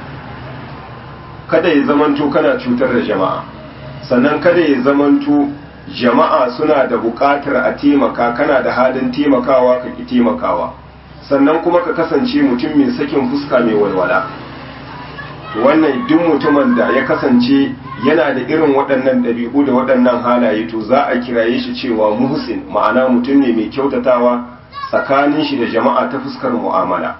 kada ya zamanto kana cutar da jama'a sannan kada ya zamanto jama'a suna da buƙatar a taimaka kana da halin taimakawa ka ki taimakawa sannan kuma ka kasance mutum mai sakin fuska mai walwala wannan duk mutumin da ya kasance yana da irin waɗannan ɗabi'u da waɗannan halaye to za a kiraye shi cewa muhsin ma'ana mutum ne mai kyautatawa tsakanin shi da jama'a ta fuskar mu'amala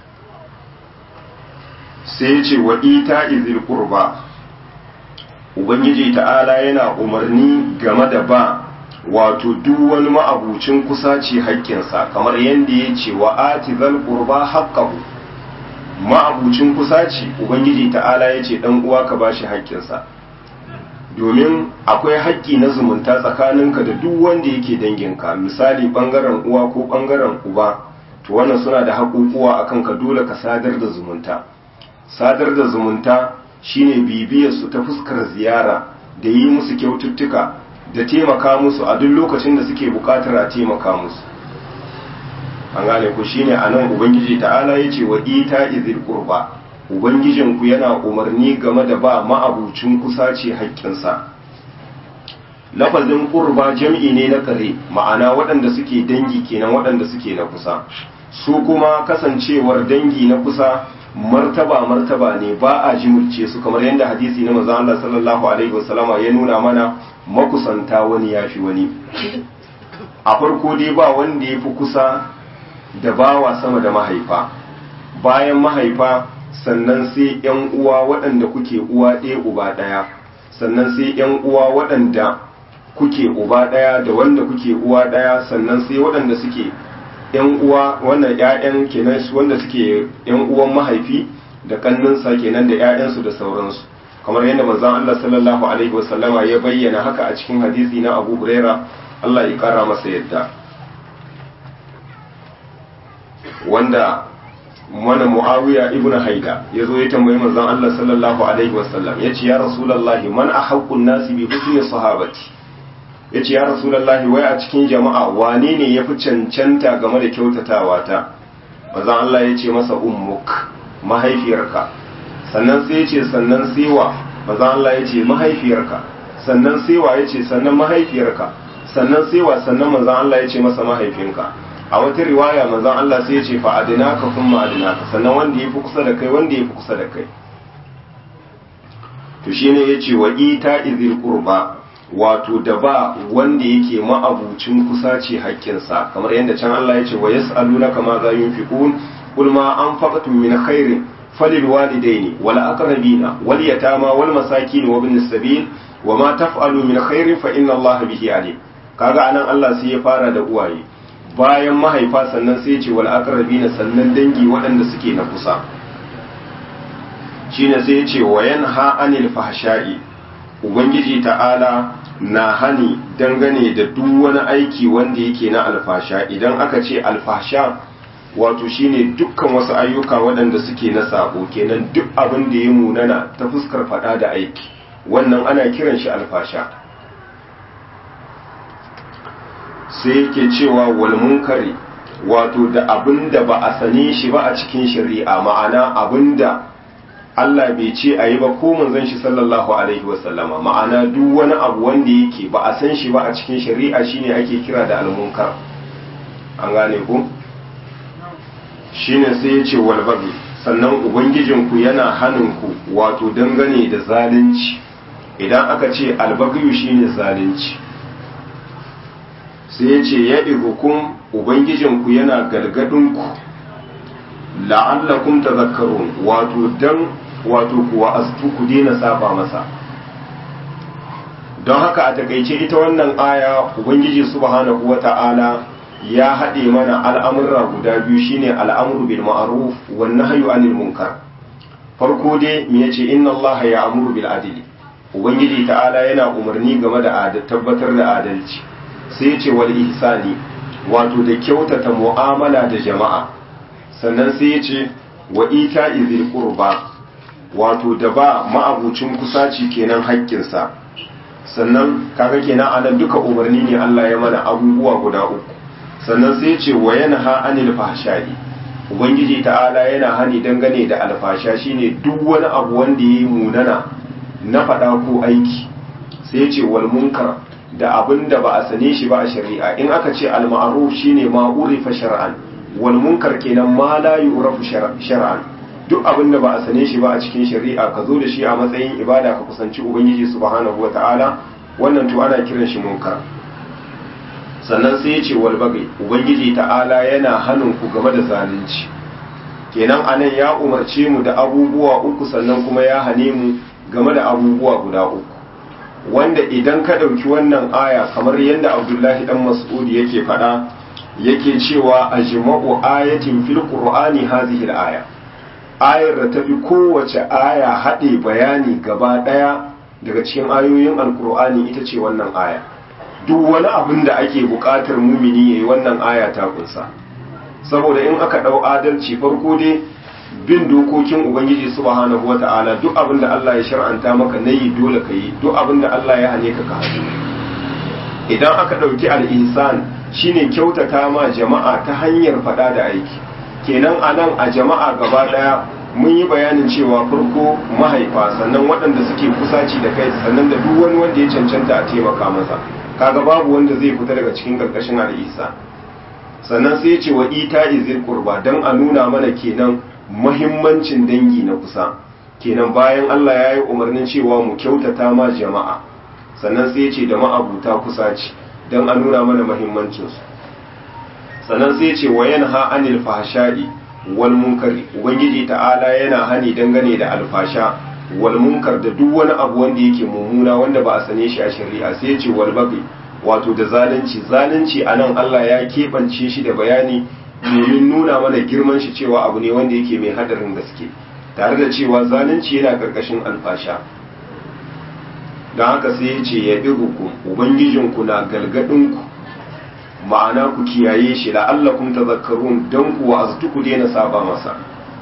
sai ya ce wa ita izil qurba ubangiji ta'ala yana umarni game da ba wato duk wani ma'abucin kusaci haƙƙinsa kamar yadda ya ce wa ati zal qurba haqqahu ma'abucin kusaci ubangiji ta'ala ya ce dan uwa ka bashi haƙƙinsa domin akwai haƙƙi na zumunta tsakaninka da duk wanda yake danginka misali ɓangaren uwa ko ɓangaren uba to wannan suna da haƙuƙuwa a kanka dole ka sadar da zumunta sadar da zumunta shine bibiyar su ta fuskar ziyara da yi musu kyaututtuka da taimaka musu a duk lokacin da suke buƙatar a taimaka musu an gane ku shine anan ubangiji ta'ala yace wa ita izil qurba ubangijinku yana umarni game da ba ma'abucin kusa ce haƙƙinsa lafazin ƙurba jam'i ne na kare ma'ana waɗanda suke dangi kenan waɗanda suke na kusa su kuma kasancewar dangi na kusa martaba martaba ne ba a jimurce su kamar yadda hadisi na manzon Allah sallallahu alaihi wasallama ya nuna mana makusanta wani yafi wani a farko dai ba wanda ya fi kusa da bawa sama da mahaifa bayan mahaifa sannan sai ‘yan uwa waɗanda kuke uwa ɗaya uba ɗaya sannan sai ‘yan uwa waɗanda kuke uba ɗaya da wanda kuke uwa ɗaya sannan sai waɗanda suke ‘yan uwa wannan ‘ya'yan kenan wanda suke ‘yan uwan mahaifi da ƙannunsa kenan da ‘ya'yansu da sauransu kamar yadda manzon Allah sallallahu alaihi wasallama ya bayyana haka a cikin hadisi na Abu Huraira Allah ya ƙara masa yadda wanda mana muawiya ibnu haida ya zo ya tambayi manzon Allah sallallahu alaihi wasallam ya ce ya rasulullahi man ahaqqun nasi bi husni sahabati ya ce ya rasulullahi wai a cikin jama'a wane ne ya fi cancanta game da kyautatawa ta manzon Allah ya ce masa ummuk mahaifiyarka sannan sai ya ce sannan sewa manzon Allah ya ce mahaifiyarka sannan sewa ya ce sannan mahaifiyarka sannan sewa sannan manzon Allah ya ce masa mahaifinka a wata riwaya manzon Allah sai ya ce fa adinaka kuma adinaka sannan wanda yafi kusa da kai wanda yafi kusa da kai to shine yace wa ita izil qurba wato da ba wanda yake ma'abucin kusa ce haƙƙinsa kamar yadda can Allah ya ce wa yas'alunaka ma za yunfiqun qul ma anfaqtum min khairin falil walidaini wal aqrabina wal yatama wal masakin wa ibn sabil wa ma taf'alu min khairin fa inna Allah bihi alim kaga anan Allah sai ya fara da uwaye bayan mahaifa sannan sai ce wal aqrabina sannan dangi waɗanda suke na kusa shine sai ya ce wa yanha anil fahsha'i ubangiji ta'ala na hani dangane da duk wani aiki wanda yake na alfasha idan aka ce alfasha wato shine dukkan wasu ayyuka waɗanda suke na sabo kenan duk abin da ya munana ta fuskar faɗa da aiki wannan ana kiran shi alfasha sai yake cewa wal munkari wato da abinda ba a sane shi ba a cikin shari'a ma'ana abinda Allah bai ce a yi ba ko manzon shi sallallahu alaihi wasallama ma'ana duk wani abu wanda yake ba a san shi ba a cikin shari'a shine ake kira da almunkar an gane ku shine sai ya ce walbabi sannan ubangijinku yana ku wato dangane da zalunci idan aka ce albagayu shine zalunci sai ya ce ya hukum ubangijinku yana galgadinku la'allakum tazakkarun wato dan wato kuwa astu ku daina saba masa don haka a takaice ita wannan aya ubangiji subhanahu wata'ala ya haɗe mana al'amurra guda biyu shine al'amuru bil ma'ruf wan nahyu anil munkar farko dai me yace inna allaha ya'muru bil adli ubangiji ta'ala yana umarni game da tabbatar da adalci sai yace wal ihsani wato da kyautata mu'amala da jama'a sannan sai yace wa ita izil qurba wato da ba ma'abucin kusaci kenan haƙƙinsa sannan kaga kenan anan duka umarni ne Allah ya mana abubuwa guda uku sannan sai ce wa yanha anil fahsha'i ubangiji ta'ala yana hani dangane da alfasha shine duk wani abu wanda yayi munana na fada ko aiki sai ce wal munkar da abin da ba a sane shi ba a shari'a in aka ce al ma'ruf shine ma urifa shar'an wal munkar kenan ma la yu'rafu shar'an duk abin da ba a sane shi ba a cikin shari'a ka zo da shi a matsayin ibada ka kusanci ubangiji subhanahu wata'ala wannan to ana kiran shi munkar sannan sai ya ce wal bagai ubangiji ta'ala yana hannun ku game da zalunci kenan anan ya umarce mu da abubuwa uku sannan kuma ya hane mu game da abubuwa guda uku wanda idan ka ɗauki wannan aya kamar yadda abdullahi dan mas'ud yake faɗa yake cewa ajma'u ayatin fil qur'ani hadhihi al-aya ayar da tafi kowace aya haɗe bayani gaba ɗaya daga cikin ayoyin alkur'ani ita ce wannan aya duk wani abin da ake buƙatar mumini yayi wannan aya ta kunsa saboda in aka ɗau adalci farko dai bin dokokin ubangiji subhanahu wata'ala duk abin da Allah ya shar'anta maka nayi dole ka yi duk abin da Allah ya hane ka ka haɗu idan aka ɗauki al-ihsan shine kyautata ma jama'a ta hanyar faɗa da aiki kenan a nan a jama'a gaba daya mun yi bayanin cewa farko mahaifa sannan waɗanda suke kusaci da kai sannan da duk wani wanda ya cancanta a taimaka masa kaga babu wanda zai fita daga cikin karkashin al'isa sannan sai ce wa ita izil qurba dan a nuna mana kenan muhimmancin dangi na kusa kenan bayan Allah ya yi umarnin cewa mu kyautata ma jama'a sannan sai ce da ma'abuta kusaci dan a nuna mana muhimmancinsu sannan sai ce wa yanha anil fahsha'i wal munkari ubangiji ta'ala yana hani dangane da alfasha wal munkar da duk wani abu wanda yake mummuna wanda ba a sane shi a shari'a sai ce wal baqi wato da zalunci zalunci anan Allah ya keɓance shi da bayani domin nuna mana girman shi cewa abu ne wanda yake mai hadarin gaske tare da cewa zalunci yana karkashin alfasha don haka sai ya ce ya ku ubangijinku na galgadinku ma'ana ku kiyaye shi la'allakum tadhakkarun dan ku wa'aztu ku daina saba masa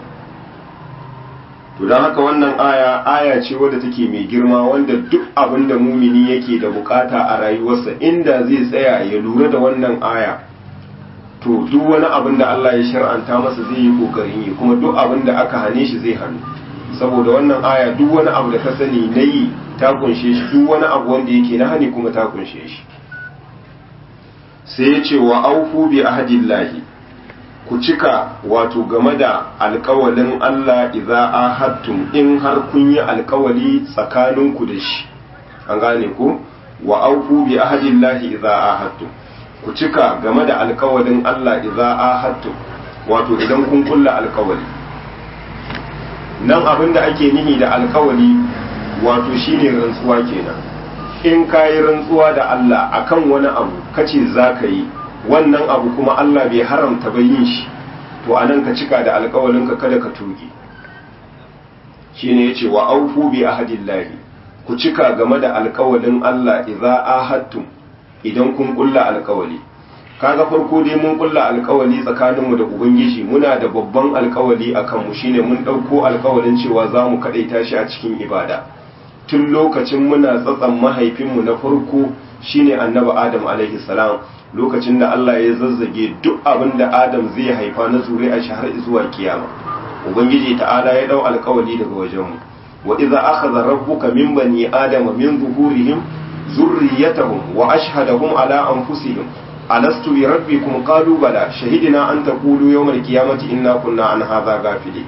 to dan haka wannan aya aya ce wadda take mai girma wanda duk abin da mumini yake da bukata a rayuwarsa inda zai tsaya ya lura da wannan aya to duk wani abin da Allah ya shar'anta masa zai yi kokarin yi kuma duk abin da aka hane shi zai hannu saboda wannan aya duk wani abu da ka sani na yi ta kunshe shi duk wani abu wanda yake na hani kuma ta kunshe shi sai ya ce wa aufu bi ahadillahi ku cika wato game da alkawalin Allah idza ahadtum in har kun yi alkawali tsakaninku da shi an gane ku wa aufu bi ahadillahi idza ahadtum ku cika game da alkawalin Allah idza ahadtum wato idan kun kulla alkawali nan abinda ake nihi da alkawali wato shine rantsuwa kenan in ka yi rantsuwa da Allah akan wani abu kace za ka yi wannan abu kuma Allah bai haramta ba yin shi to anan ka cika da alkawalinka kada ka tuge shine yace wa aufu bi ahadillahi ku cika game da alkawalin Allah idza ahadtum idan kun kulla alkawali kaga farko dai mun kulla alkawali tsakaninmu da ubangiji muna da babban alkawali akan mu shine mun dauko alkawalin cewa za mu kadaita shi a cikin ibada tun lokacin muna tsatsan mahaifinmu na farko shine annabi adam alaihi salam lokacin da Allah ya zazzage duk abin da Adam zai haifa na zuri'a shi har zuwa kiyama ubangiji ta'ala ya dau alkawali daga wajenmu wa idza akhadha rabbuka min bani adama min zuhurihim zurriyatahum wa ashhadahum ala anfusihim alastu bi rabbikum qalu bala shahidina an taqulu yawmal qiyamati inna kunna an hadha ghafilin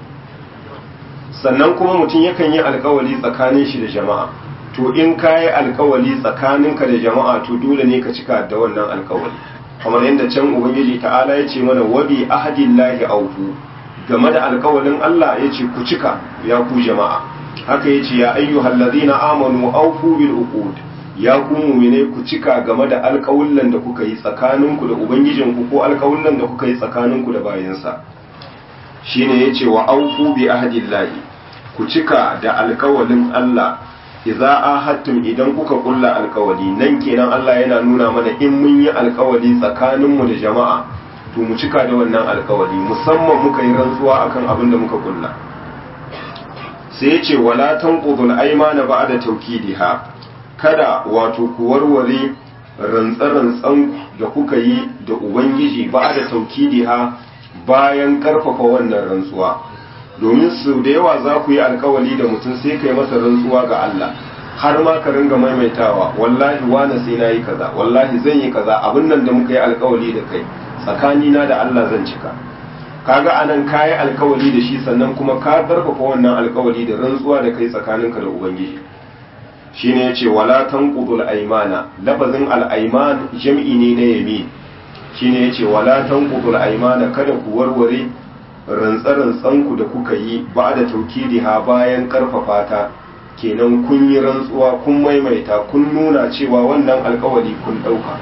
sannan kuma mutum yakan yi alkawali tsakanin shi da jama'a to in ka yi alkawali tsakaninka da jama'a to dole ne ka cika da wannan alkawali kamar yadda can ubangiji ta'ala ya ce mana wabi ahadillahi aufu game da alkawalin Allah ya ce ku cika ya ku jama'a haka ya ce ya ayyuhal ladina amanu aufu bil uqud ya ku mu'mine ku cika game da alkawullan da kuka yi tsakaninku da ubangijinku ko alkawullan da kuka yi tsakaninku da bayansa shine yace wa aufu bi ahdillahi ku cika da alkawalin Allah idza ahadtum idan kuka kulla alkawali nan kenan Allah yana nuna mana in mun yi alkawali tsakaninmu da jama'a to mu cika da wannan alkawali musamman muka yi rantsuwa akan abin da muka kulla sai ya ce wala tanqudul aymana ba'da tawkidiha kada wato ku warware rantsarantsan da kuka yi da ubangiji ba'da tawkidiha bayan karfafa wannan rantsuwa domin su da yawa za ku yi alkawali da mutum sai ka yi masa rantsuwa ga Allah har ma ka ringa maimaitawa wallahi wane sai na yi kaza wallahi zan yi kaza abin nan da muka yi alkawali da kai tsakanina da Allah zan cika kaga anan ka yi alkawali da shi sannan kuma ka karfafa wannan alkawali da rantsuwa da kai tsakaninka da ubangiji shine yace wala tanqudul aymana lafazin al-ayman jam'i ne na yamin shine yace wala tanqudul aymana kada ku warware rantsarantsanku da kuka yi ba da ha bayan karfafa ta kenan kun yi rantsuwa kun maimaita kun nuna cewa wannan alkawari kun dauka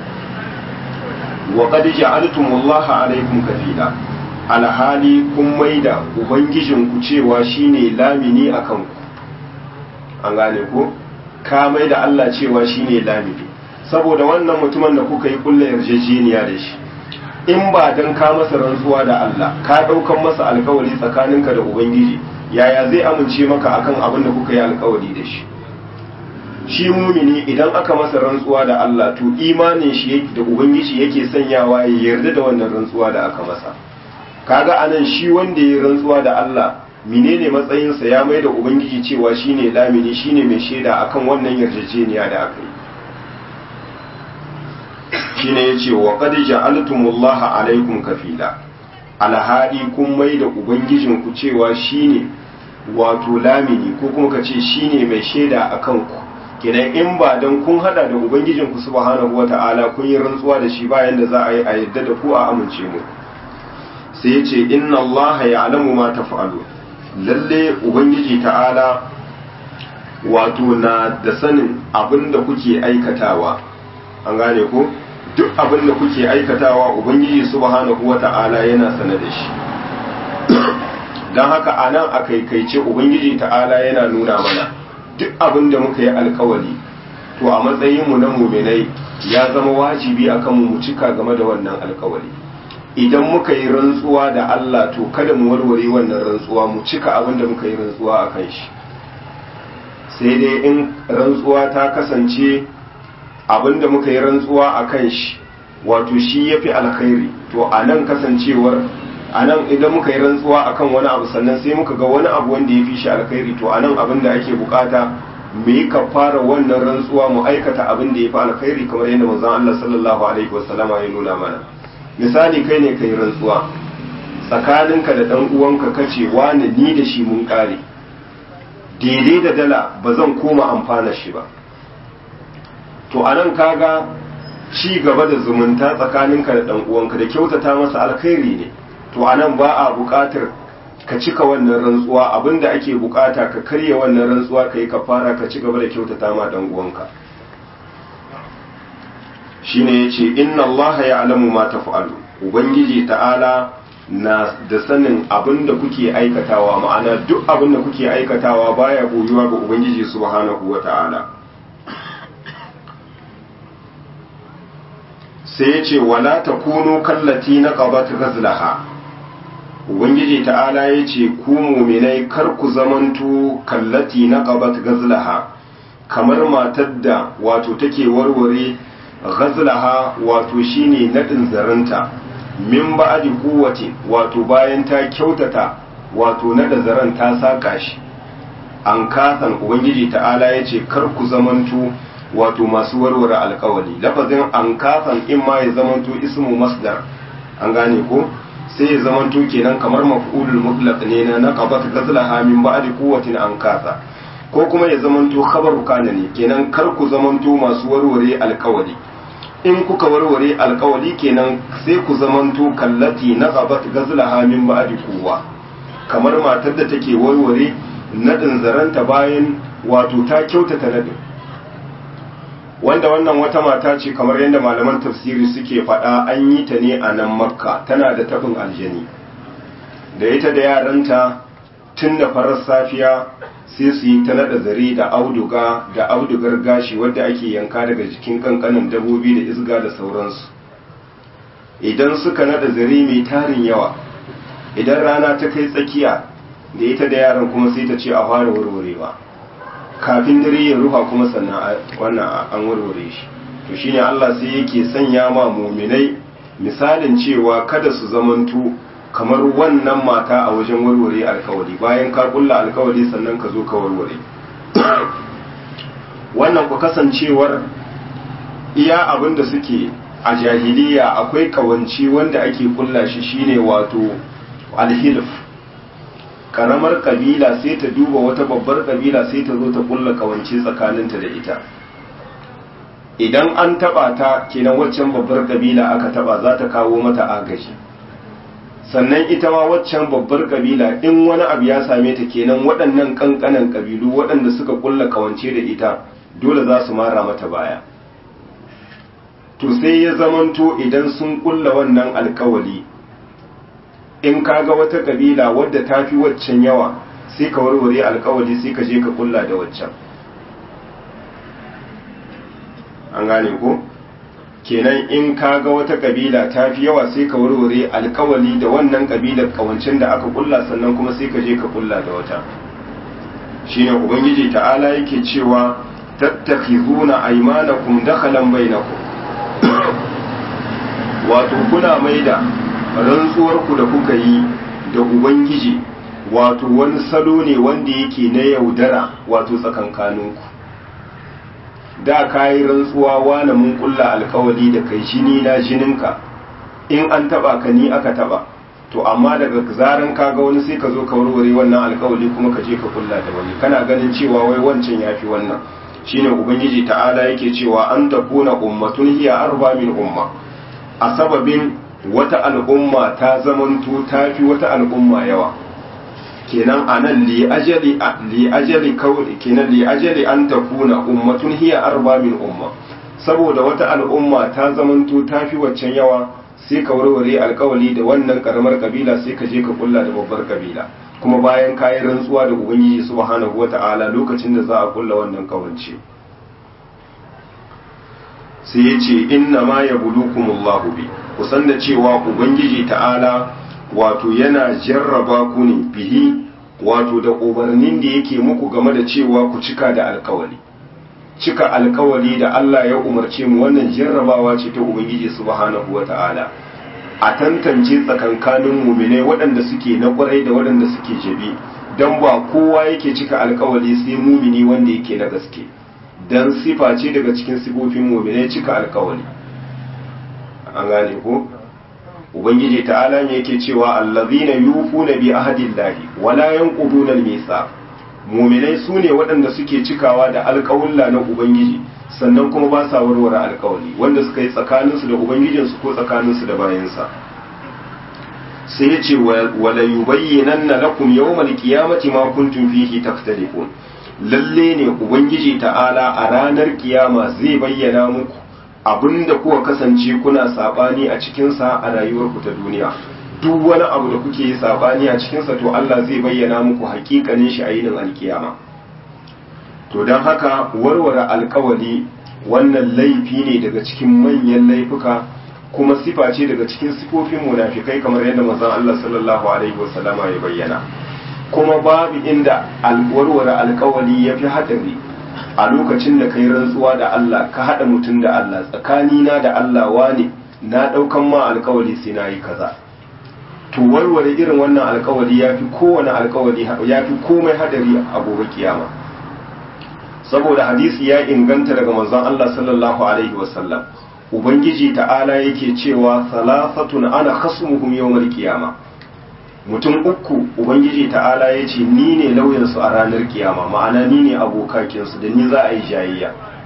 wa qad ja'altumullaha alaykum kafila alhali kun maida ubangijinku cewa shine lamini akan ku an gane ko ka maida Allah cewa shine lamini saboda wannan mutumin da kuka yi kullu yarjejeniya da shi in ba don ka masa rantsuwa da Allah ka ɗaukan masa alkawari tsakaninka da Ubangiji yaya zai amince maka akan abin da kuka yi alkawari da shi shi mumini idan aka masa rantsuwa da Allah to imanin shi da Ubangiji yake sanyawa ya yarda da wannan rantsuwa da aka masa kaga anan shi wanda ya rantsuwa da Allah menene matsayinsa ya mai da Ubangiji cewa shine lamini shine mai shaida akan wannan yarjejeniya da aka yi shine yace wa qad ja'altumullaha alaikum kafila alhadi kun mai da ubangijin ku cewa shine wato lamini ko kuma ka ce shine mai shaida akan ku kenan in ba dan kun hada da ubangijin ku subhanahu wata'ala kun yi rantsuwa da shi bayan da za a yi a yadda da ku a amince mu sai yace inna allaha ya'lamu ma taf'alu lalle ubangiji ta'ala wato na da sanin abin da kuke aikatawa an gane ko duk abin da kuke aikatawa ubangiji subhanahu wata'ala yana sane da shi don haka a nan a kaikaice ubangiji ta'ala yana nuna mana duk abin da muka yi alkawali to a matsayinmu na muminai ya zama wajibi a kanmu mu cika game da wannan alkawali idan muka yi rantsuwa da Allah to kada mu warware wannan rantsuwa mu cika abin da muka yi rantsuwa a kan shi sai dai in rantsuwa ta kasance abinda muka yi rantsuwa a kan shi wato shi ya fi alkhairi to a nan kasancewar a nan idan muka yi rantsuwa a kan wani abu sannan sai muka ga wani abu wanda ya fi shi alkhairi to a nan abin da ake bukata mu yi fara wannan rantsuwa mu aikata abin da ya fi alkhairi kamar yadda manzon Allah sallallahu alaihi wasallama ya nuna mana misali kai ne kai rantsuwa tsakaninka da dan uwanka kace wani ni da shi mun kare daidai da dala ba zan koma amfana shi ba to anan kaga ci gaba da zumunta tsakaninka da dan uwanka da kyautata masa alkhairi ne to anan ba a buƙatar ka cika wannan rantsuwa abinda ake buƙata ka karya wannan rantsuwa kai ka fara ka ci gaba da kyautata ma dan uwanka shine yace inna Allah ya'lamu ma taf'alu ubangiji ta'ala na da sanin abinda kuke aikatawa ma'ana duk abinda kuke aikatawa baya boyuwa ga ubangiji subhanahu wata'ala sai ya ce wala ta kuno kallati na ƙabat gazlaha ubangiji ta'ala ya ce ku muminai kar ku zamanto kallati na ƙabat gazlaha kamar matar da wato take warware ghazlaha wato shine nadin zaranta min ba'di quwwati wato bayan ta kyautata wato nada zaran ta saka shi an kasan ubangiji ta'ala yace kar ku zamanto wato masu warware alkawali lafazin an kasan in ma ya zamanto ismu masdar an gane ko sai ya zamanto kenan kamar maf'ulul mutlaq ne na naqabat ghazlaha min ba'di quwwatin an kasa ko kuma ya zamanto khabaru kana ne kenan kar ku zamanto masu warware alkawali in kuka warware alkawali kenan sai ku zamanto kallati na qabat gazlaha min ba'di quwwa kamar matar da take warware nadin zaranta bayan wato ta kyautata nadin wanda wannan wata mata ce kamar yadda malaman tafsiri suke faɗa an yi ta ne a nan makka tana da tabin aljani da ita da yaranta tun da farar safiya sai su yi ta naɗa zare da auduga da audugar gashi wadda ake yanka daga jikin kankanin dabobi da isga da sauransu idan suka naɗa zare mai tarin yawa idan rana ta kai tsakiya da ita da yaran kuma sai ta ce a fara warwarewa kafin dare ya rufa kuma sannan wannan an warware shi to shine Allah sai yake sanya ma muminai misalin cewa kada su zamantu kamar wannan mata a wajen warware alkawari bayan ka kulla alkawari sannan ka zo ka warware wannan ku kasancewar iya abin da suke a jahiliya akwai kawanci wanda ake kulla shi shine wato alhilf karamar kabila sai ta duba wata babbar kabila sai ta zo ta kulla kawance tsakaninta da ita idan an taba ta kenan waccan babbar kabila aka taba za ta kawo mata agaji sannan ita ma waccan babbar kabila in wani abu ya same ta kenan waɗannan ƙanƙanan kabilu waɗanda suka kulla kawance da ita dole za su mara mata baya to sai ya zamanto idan sun kulla wannan alkawali in kaga wata kabila wadda ta fi waccan yawa sai ka warware alkawali sai ka je ka kulla da waccan an gane ko kenan in kaga wata kabila ta fi yawa sai ka warware alkawali da wannan kabilar kawancin da aka kulla sannan kuma sai ka je ka kulla da wata shine ubangiji ta'ala yake cewa tattakhizuna aymanakum dakhalan bainakum wato kuna maida rantsuwarku da kuka yi da ubangiji wato wani salo ne wanda yake na yaudara wato tsakankaninku da ka yi rantsuwa wane mun kulla alkawali da kai jini na jininka in an taba ka ni aka taba to amma daga zaran ka ga wani sai ka zo ka warware wannan alkawali kuma ka je ka kulla da wani kana ganin cewa wai wancan yafi wannan shine ubangiji ta'ala yake cewa an takuna ummatun hiya arba min umma a sababin wata al'umma ta zamanto ta fi wata al'umma yawa kenan anan li ajali li ajali kawai kenan li ajali an takuna ummatun hiya arba min umma saboda wata al'umma ta zamanto ta fi waccan yawa sai ka warware alkawali da wannan karamar kabila sai ka je ka kulla da babbar kabila kuma bayan kayi rantsuwa da ubangiji subhanahu wata'ala lokacin da za a kulla wannan kawance sai ya ce inna ma ya bulukumullahu bi kusan da cewa ubangiji ta'ala wato yana jarraba ku ne bihi wato da umarnin da yake muku game da cewa ku cika da alkawali cika alkawali da Allah ya umarce mu wannan jarrabawa ce ta ubangiji subhanahu wata'ala a tantance tsakankanin mumine waɗanda suke na ƙwarai da waɗanda suke jabi don ba kowa yake cika alkawali sai mumini wanda yake na gaske don sifa ce daga cikin sifofin mumine cika alkawali an gane ko ubangiji ta'ala ne yake cewa allazina yufuna bi ahdillahi wala yanquduna al-mithaq muminai sune waɗanda suke cikawa da alƙawulla na ubangiji sannan kuma ba sa warware alƙawari wanda suka yi tsakaninsu da ubangijinsu ko tsakaninsu da bayansa sai ya ce wala yubayyinanna lakum yawmal qiyamati ma kuntum fihi takhtalifun lalle ne ubangiji ta'ala a ranar kiyama zai bayyana muku abinda kuka kasance kuna sabani a cikinsa a rayuwarku ta duniya duk wani abu da kuke yi sabani a cikinsa to Allah zai bayyana muku hakikanin shi a yinin alkiyama to don haka warware alkawali wannan laifi ne daga cikin manyan laifuka kuma sifa ce daga cikin sifofin munafikai kamar yadda manzon Allah sallallahu alaihi wasallama ya bayyana kuma babu inda warware alkawali ya fi hadari a lokacin da kai rantsuwa da Allah ka haɗa mutum da Allah tsakanina da Allah wane na ɗaukan ma alkawari sai na yi kaza to warware irin wannan alkawari ya fi kowane alkawari ya fi komai hadari a gobe kiyama saboda hadisi ya inganta daga manzon Allah sallallahu alaihi wasallam ubangiji ta'ala yake cewa salasatun ana khasmuhum yawmal qiyama mutum uku ubangiji ta'ala ya ce ni ne lauyansu a ranar kiyama ma'ana ni ne abokakinsu da ni za a yi jayayya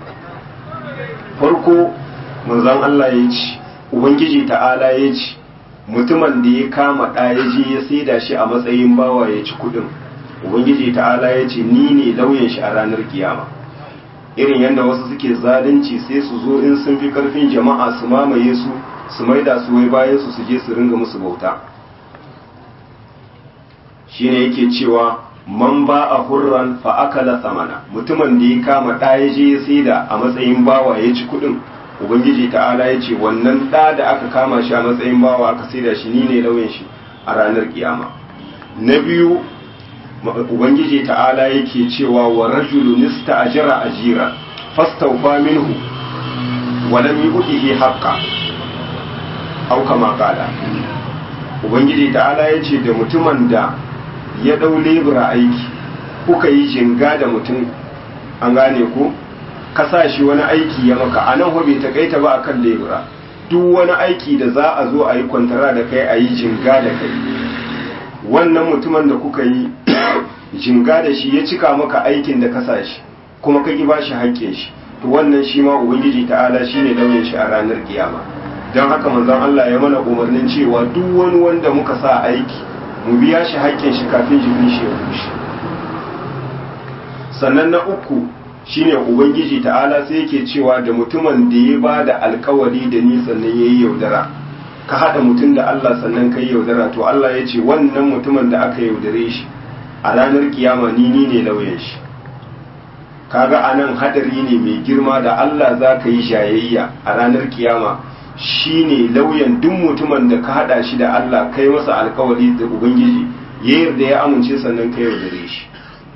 farko manzon Allah ya ce ubangiji ta'ala ya ce mutumin da ya kama ɗa ya je ya saida shi a matsayin bawa ya ci kuɗin ubangiji ta'ala ya ce ni ne lauyan shi a ranar kiyama irin yadda wasu suke zalunci sai su zo in sun fi karfin jama'a su mamaye su su maida su wai bayan su su je su ringa musu bauta shine yake cewa man ba a hurran fa akala samana mutumin da ya kama ɗa ya je ya saida a matsayin bawa ya ci kuɗin ubangiji ta'ala ya ce wannan ɗa da aka kama shi a matsayin bawa aka saida shi ni ne lauyan shi a ranar kiyama na biyu ubangiji ta'ala yake cewa wa rajulu nista ajira ajira fastawfa minhu wa lam yu'tihi haqqa aw kama qala ubangiji ta'ala yace da mutumin da ya dau lebura aiki kuka yi jinga da mutum an gane ku ka sa shi wani aiki ya maka anan ho bai takaita ba akan lebura duk wani aiki da za a zo a yi kwantara da kai a yi jinga da kai wannan mutumin da kuka yi jinga da shi ya cika maka aikin da ka sa shi kuma ka ba shi haƙƙin shi to wannan shi ma ubangiji ta'ala shi ne lauyin shi a ranar kiyama don haka manzon Allah ya mana umarnin cewa duk wani wanda muka sa aiki mu biya shi haƙƙin shi kafin jikin shi ya bushe sannan na uku shine ubangiji ta'ala sai yake cewa da mutumin da ya ba da alkawari da ni sannan ya yi yaudara ka haɗa mutum da Allah sannan ka yi yaudara to Allah ya ce wannan mutumin da aka yaudare shi a ranar kiyama ni ni ne lauyan shi kaga anan hadari ne mai girma da Allah za ka yi shayayya a ranar kiyama shi ne lauyan duk mutumin da ka haɗa shi da Allah kai masa alkawari da ubangiji ya yarda ya amince sannan ka yaudare shi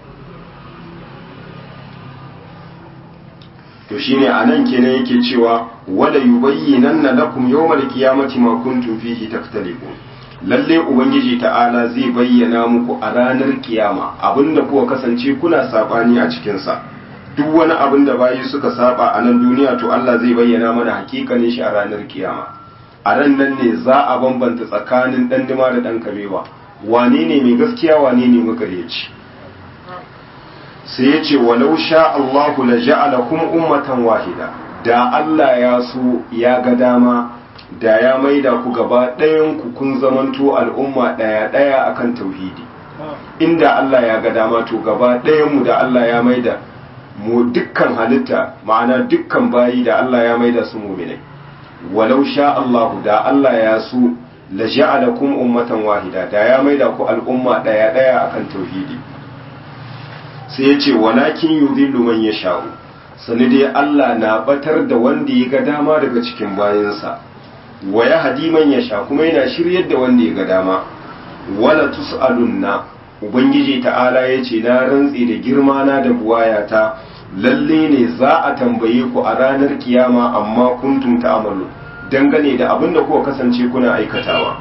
to shine anan kenan yake cewa wala yubayyinanna lakum yawmal qiyamati ma kuntum fihi taktalifun lalle ubangiji ta'ala zai bayyana muku a ranar kiyama abinda kuka kasance kuna sabani a cikin sa duk wani abin da bayi suka saba a nan duniya to Allah zai bayyana mana hakikanin shi a ranar kiyama a ran nan ne za a bambanta tsakanin dan dima da dan kabewa wane ne mai gaskiya wane ne makaryaci sai ya ce walau sha Allahu la ja'alakum ummatan wahida da Allah ya so ya ga dama da ya maida ku gaba ɗayan ku kun zamanto al'umma ɗaya ɗaya akan tauhidi inda Allah ya ga dama to gaba ɗayan mu da Allah ya maida mu dukkan halitta ma'ana dukkan bayi da Allah ya maida su mu'minai walau sha Allahu da Allah ya so la ja'alakum ummatan wahida da ya maida ku al'umma ɗaya ɗaya akan tauhidi sai ya ce walakin yudhillu man yasha'u sani dai Allah na batar da wanda ya ga dama daga cikin bayansa wa ya hadi man yasha kuma yana shiryar da wanda ya ga dama wala tus'alunna ubangiji ta'ala ya ce na rantsi da girma na da buwayata lalle ne za a tambaye ku a ranar kiyama amma kuntum ta'malu dangane da abin da kuka kasance kuna aikatawa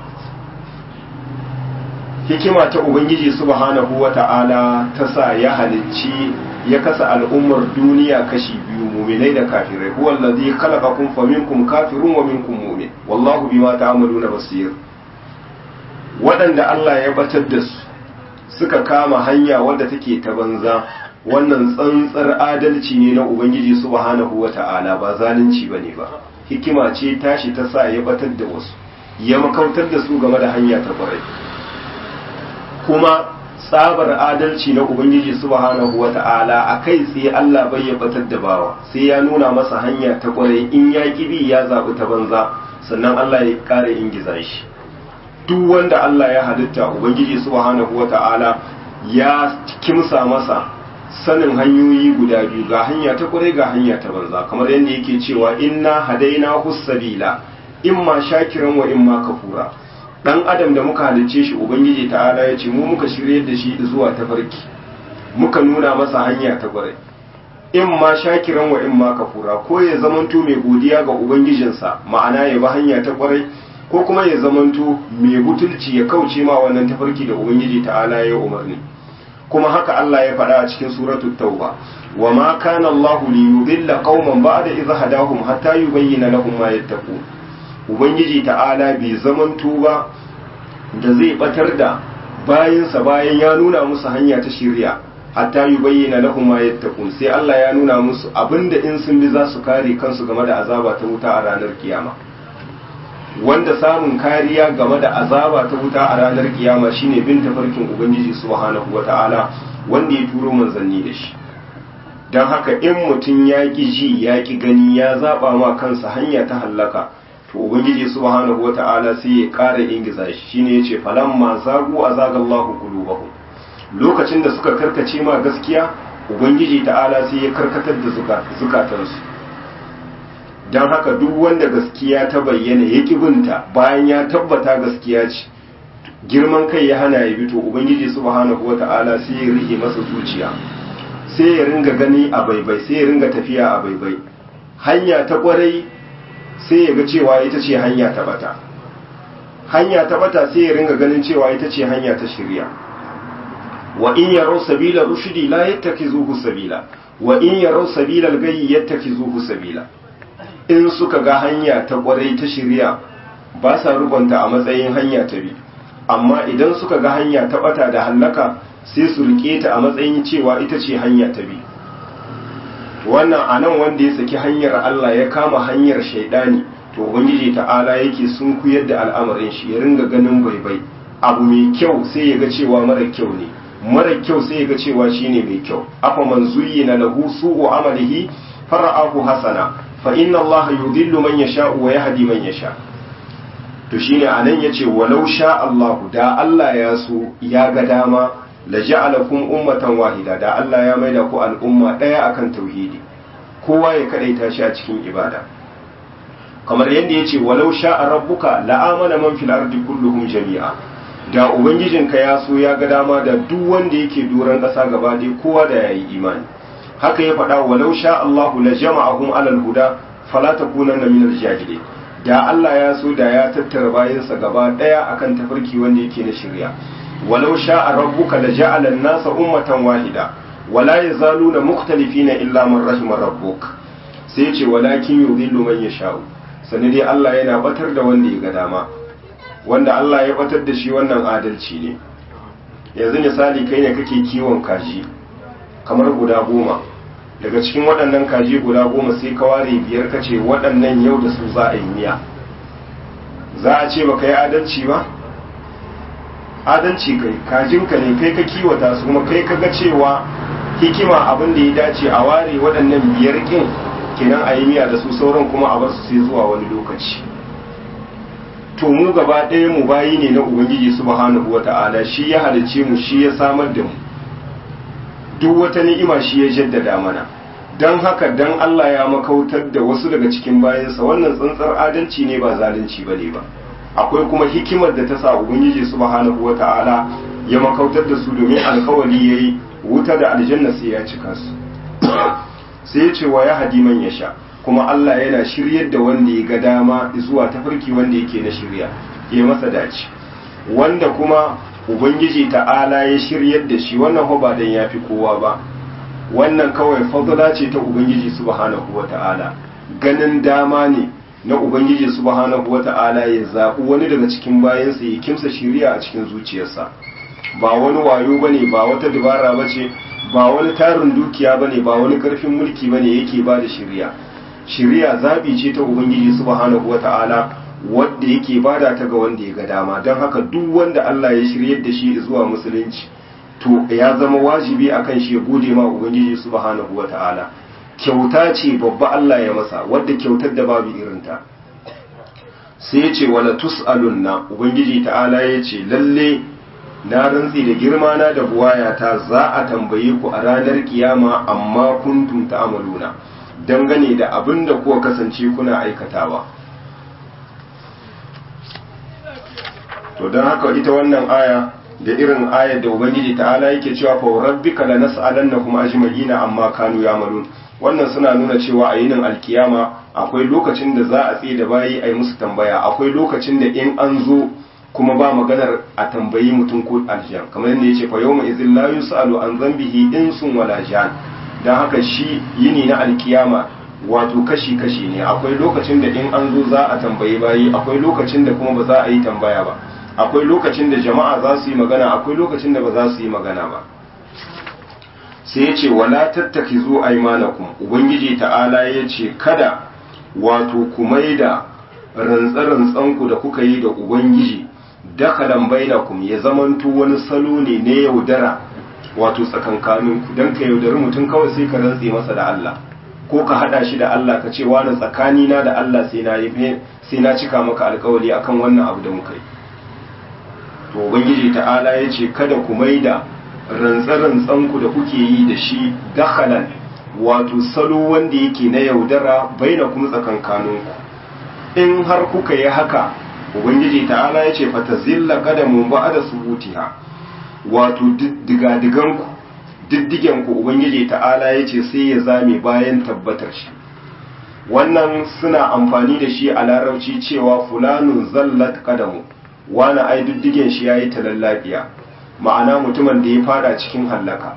hikima ta ubangiji subhanahu wata'ala ta sa ya halicci ya kasa al'ummar duniya kashi biyu muminai da kafirai huwa allazi khalaqakum faminkum kafirun wa minkum mu'min wallahu bima ta'maluna basir waɗanda Allah ya batar da su suka kama hanya wadda take ta banza wannan tsantsar adalci ne na ubangiji subhanahu wata'ala ba zalunci bane ba hikima ce tashi ta sa ya batar da wasu ya makautar da su game da hanya ta kwarai kuma tsabar adalci na ubangiji subhanahu wata'ala a kai tsaye Allah bai ya batar da bawa sai ya nuna masa hanya ta kwarai in ya kibi ya zaɓi ta banza sannan Allah ya ƙara ingiza shi duk wanda Allah ya halitta ubangiji subhanahu wata'ala ya kimsa masa sanin hanyoyi guda biyu ga hanya ta kwarai ga hanya ta banza kamar yadda yake cewa inna hadaina hussabila imma shakiran wa imma kafura dan adam da muka halicce shi ubangiji ta'ala ya ce mu muka shirye da shi zuwa tafarki muka nuna masa hanya ta kwarai in ma shakiran wa in ma kafura ko ya zamanto mai godiya ga ubangijinsa ma'ana ya bi hanya ta kwarai ko kuma ya zamanto mai butulci ya kauce ma wannan tafarki da ubangiji ta'ala ya umarni kuma haka Allah ya faɗa a cikin suratul tauba wa ma kana Allahu li yudilla qauman ba'da idh hadahum hatta yubayyana lahum ma yattaqun ubangiji ta'ala bai zamanto ba da zai batar da bayansa bayan ya nuna musu hanya ta shirya hatta yubayyana lahum ma yattaqun sai Allah ya nuna musu abinda in sun bi za su kare kansu game da azaba ta wuta a ranar kiyama wanda samun kariya game da azaba ta wuta a ranar kiyama shine bin tafarkin ubangiji subhanahu wata'ala wanda ya turo manzanni da shi don haka in mutum ya ki ji ya ki gani ya zaba ma kansa hanya ta hallaka to ubangiji subhanahu wata'ala sai ya ƙara ingiza shi shine yace falamma zagu azagallahu qulubahum lokacin da suka karkace ma gaskiya ubangiji ta'ala sai ya karkatar da zukatansu don haka duk wanda gaskiya ta bayyana ya binta bayan ya tabbata gaskiya ce girman kai ya hana ya bito ubangiji subhanahu wata'ala sai ya rike masa zuciya sai ya ringa gani a baibai sai ya ringa tafiya a baibai hanya ta kwarai sai ya ga cewa ita ce hanya ta bata hanya ta bata sai ya ringa ganin cewa ita ce hanya ta shirya wa in yaraw sabila rushdi la yattakizuhu sabila wa in yaraw sabila al-ghayyi yattakizuhu sabila in suka ga hanya ta kwarai ta shirya ba sa rugunta a matsayin hanya ta bi amma idan suka ga hanya ta bata da hallaka sai su rike ta a matsayin cewa ita ce hanya ta bi wannan anan wanda ya saki hanyar Allah ya kama hanyar shaidani to ubangiji ta'ala yake sun kuyar da al'amarin shi ya ringa ganin baibai abu mai kyau sai ya ga cewa mara kyau ne mara kyau sai ya ga cewa shine mai kyau afa man zuyyina lahu su'u amalihi fara'ahu hasana fa inna Allah yudhillu man yasha'u wa yahdi man yasha to shine anan yace walau sha Allah da Allah ya so ya ga dama la ja'alakum ummatan wahida da Allah ya maida ku al'umma daya akan tauhidi kowa ya kadaita shi a cikin ibada kamar yadda yace walau sha'a rabbuka la amana man fil ardi kulluhum jami'a da ubangijinka ya so ya ga dama da duk wanda yake doron ƙasa gaba dai kowa da yayi imani haka ya faɗa walau sha Allahu la jama'ahum alal huda fala takunanna minal jahilin da Allah ya so da ya tattara bayansa gaba daya akan tafarki wanda yake na shirya walau sha'a rabbuka la ja'ala an-nasa ummatan wahida wala yazaluna mukhtalifina illa man rahima rabbuk sai ya ce walakin yudhillu man yasha'u sani dai Allah yana batar da wanda ya ga dama wanda Allah ya batar da shi wannan adalci ne yanzu misali kai ne kake kiwon kaji kamar guda goma daga cikin waɗannan kaji guda goma sai ka ware biyar ka ce waɗannan yau da su za a yi miya za a ce baka yi adalci ba adalci kai kajinka ne kai ka kiwata su kuma kai ka ga cewa hikima abin da ya dace a ware waɗannan biyar ƙin kenan a yi miya da su sauran kuma a bar su sai zuwa wani lokaci to mu gaba ɗaya mu bayi ne na ubangiji subhanahu wata'ala shi ya halicce mu shi ya samar da mu duk wata ni'ima shi ya jaddada mana don haka dan Allah ya makautar da wasu daga cikin bayansa wannan tsantsar adalci ne ba zalunci bane ba akwai kuma hikimar da ta sa ubangiji subhanahu wata'ala ya makautar da su domin alkawari yayi wuta da aljanna sai ya cika su sai ya ce wa ya hadi man yasha kuma Allah yana shiryar da wanda ya ga dama zuwa tafarki wanda yake na shirya ya masa dace wanda kuma ubangiji ta'ala ya shiryar da shi wannan ho ba dan yafi kowa ba wannan kawai fadla ce ta ubangiji subhanahu wata'ala ganin dama ne na ubangiji subhanahu wata'ala ya zaɓi wani daga cikin bayansa ya kimsa shiriya a cikin zuciyarsa ba wani wayo bane ba wata dabara bace ba wani tarin dukiya bane ba wani karfin mulki bane yake ba da shiriya shiriya zabi ce ta ubangiji subhanahu wata'ala wadda yake bada ta ga wanda ya ga dama don haka duk wanda Allah ya shiryar da shi zuwa musulunci to ya zama wajibi akan shi ya gode ma ubangiji subhanahu wata'ala kyauta ce babba Allah ya masa wadda kyautar da babu irinta sai ya ce wala tus'alunna ubangiji ta'ala ya ce lalle na rantsi da girma na da buwayata za a tambaye ku a ranar kiyama amma kuntum ta'maluna dangane da abin da kuwa kasance kuna aikatawa to don haka ita wannan aya da irin ayar da ubangiji ta'ala yake cewa fa rabbika lanas'alannahum ajma'ina amma kanu ya'malun wannan suna nuna cewa a yinin alkiyama akwai lokacin da za a tsaye da bayi a yi musu tambaya akwai lokacin da in an zo kuma ba maganar a tambayi mutum ko aljan kamar yadda yace fa yawma idhil la yus'alu an dhanbihi insun wala jan dan haka shi yini na alkiyama wato kashi kashi ne akwai lokacin da in an zo za a tambayi bayi akwai lokacin da kuma ba za a yi tambaya ba akwai lokacin da jama'a za su yi magana akwai lokacin da ba za su yi magana ba sai ya ce wala tattakizu aymanakum ubangiji ta'ala ya ce kada wato ku maida rantsa-rantsanku da kuka yi da ubangiji dakalan bainakum ya zamanto wani salo ne na yaudara wato tsakankaninku don ka yaudari mutum kawai sai ka rantse masa da Allah ko ka hada shi da Allah ka ce wani tsakanina da Allah sai na yi sai na cika maka alkawari akan wannan abu da muka yi to ubangiji ta'ala ya ce kada ku maida rantsa-rantsanku da kuke yi da shi dakalan wato salo wanda yake na yaudara baina kuma tsakankaninku in har kuka yi haka ubangiji ta'ala ya ce fata zilla kadamun ba da subutiha wato digadiganku diddigenku ubangiji ta'ala ya ce sai ya zame bayan tabbatar shi wannan suna amfani da shi a larabci cewa fulanun zallat kadamu wani ai diddigen shi ya yi talallabiya ma'ana mutumin da ya fada cikin hallaka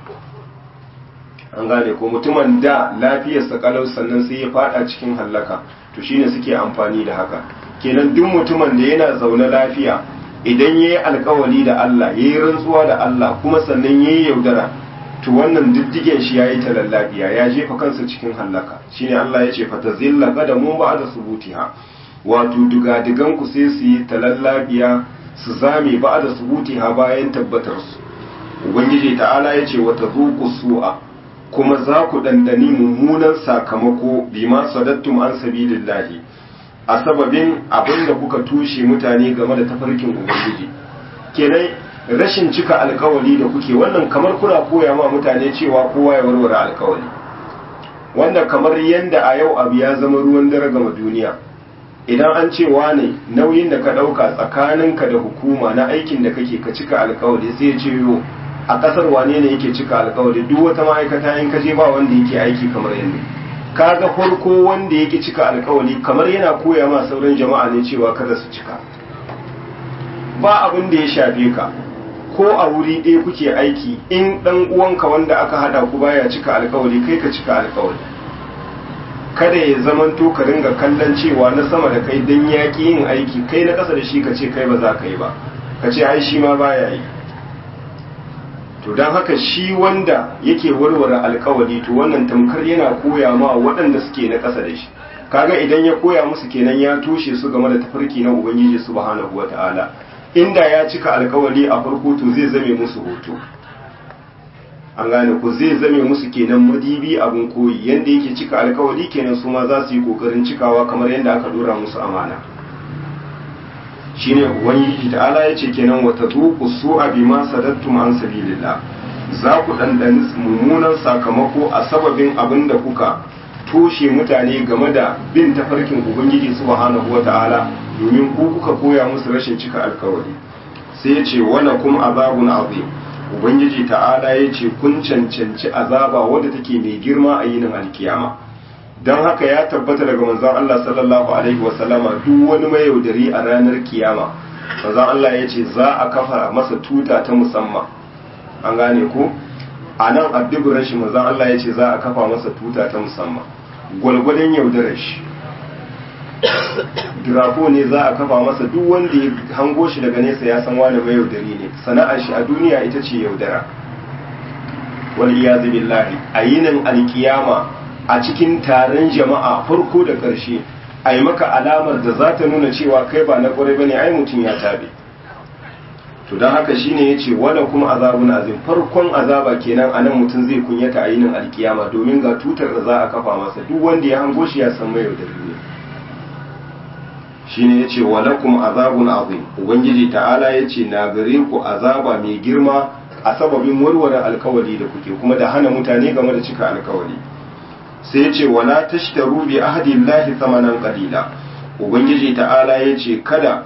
an gane ko mutumin da lafiyarsa kalau sannan sai ya fada cikin hallaka to shine suke amfani da haka kenan duk mutumin da yana zaune lafiya idan yayi alkawari da Allah yayi rantsuwa da Allah kuma sannan yayi yaudara to wannan diddigen shi yayi talallabiya ya jefa kansa cikin hallaka shine Allah ya ce fatazilla qadamu ba'da subutiha wato duga-dugan ku sai su yi talallabiya su zame ba'da subutiha bayan tabbatar su ubangiji ta'ala ya ce wata zuku su'a kuma za ku ɗanɗani mummunan sakamako bima sadattum an sabilillahi a sababin abin da kuka tushe mutane game da tafarkin ubangiji kenan rashin cika alkawali da kuke wannan kamar kuna koya ma mutane cewa kowa ya warware alkawali wanda kamar yadda a yau abu ya zama ruwan dare gama duniya idan an ce wane nauyin da ka ɗauka tsakaninka da hukuma na aikin da kake ka cika alkawali sai ya ce yo a ƙasar wane ne yake cika alkawali duk wata ma'aikata in kaje ba wanda yake aiki kamar yadda kaga farko wanda yake cika alkawali kamar yana koya ma sauran jama'a ne cewa kada su cika ba abin da ya shafe ka ko a wuri ɗaya kuke aiki in ɗan uwanka wanda aka hada ku baya cika alkawali kai ka cika alkawali kada ya zamanto ka ringa kallon cewa na sama da kai dan yaƙi yin aiki kai na ƙasa da shi ka ce kai ba za ka yi ba ka ce ai shi ma baya yi to don haka shi wanda yake warware alkawali to wannan tamkar yana koya ma waɗanda suke na ƙasa da shi kaga idan ya koya musu kenan ya toshe su game da tafarki na ubangiji subhanahu wata'ala inda ya cika alkawali a farko to zai zame musu hoto an gane ku zai zame musu kenan madibi abin koyi yanda yake cika alkawali kenan su ma za su yi kokarin cikawa kamar yadda aka dora musu amana shine ubangiji ta'ala ya ce kenan wata zuku su'a bima sadattum an sabilillah za ku dandani mummunan sakamako a sababin abin da kuka toshe mutane game da bin tafarkin ubangiji subhanahu wata'ala domin ku kuka koya musu rashin cika alkawari sai ya ce wala kum azabun azim ubangiji ta'ala ya ce kun cancanci azaba wadda take mai girma a yinin alkiyama don haka ya tabbata daga manzon Allah sallallahu alaihi wasallama duk wani mai yaudari a ranar kiyama manzon Allah ya ce za a kafa masa tuta ta musamman an gane ko a nan adduburan shi manzon Allah ya ce za a kafa masa tuta ta musamman gwalgwadon yaudarar shi dirafo ne za a kafa masa duk wanda ya hango shi daga nesa ya san wani mai yaudari ne sana'ar shi a duniya ita ce yaudara wal iyazu billahi a yinin alkiyama a cikin taron jama'a farko da ƙarshe a yi maka alamar da za ta nuna cewa kai ba na ƙwarai ba ne ai mutum ya tabe to don haka shine ya ce wadda kuma azabun azim farkon azaba kenan a nan mutum zai kunyata a yinin alkiyama domin ga tutar da za a kafa masa duk wanda ya hango shi ya san mai yaudar ne shine ya ce walakum azabun azim ubangiji ta'ala ya ce na gare ku azaba mai girma a sababin warware alkawali da kuke kuma da hana mutane game da cika alkawali sai ce wala tashtaru bi ahdillahi thamanan qalila ubangiji ta'ala yace kada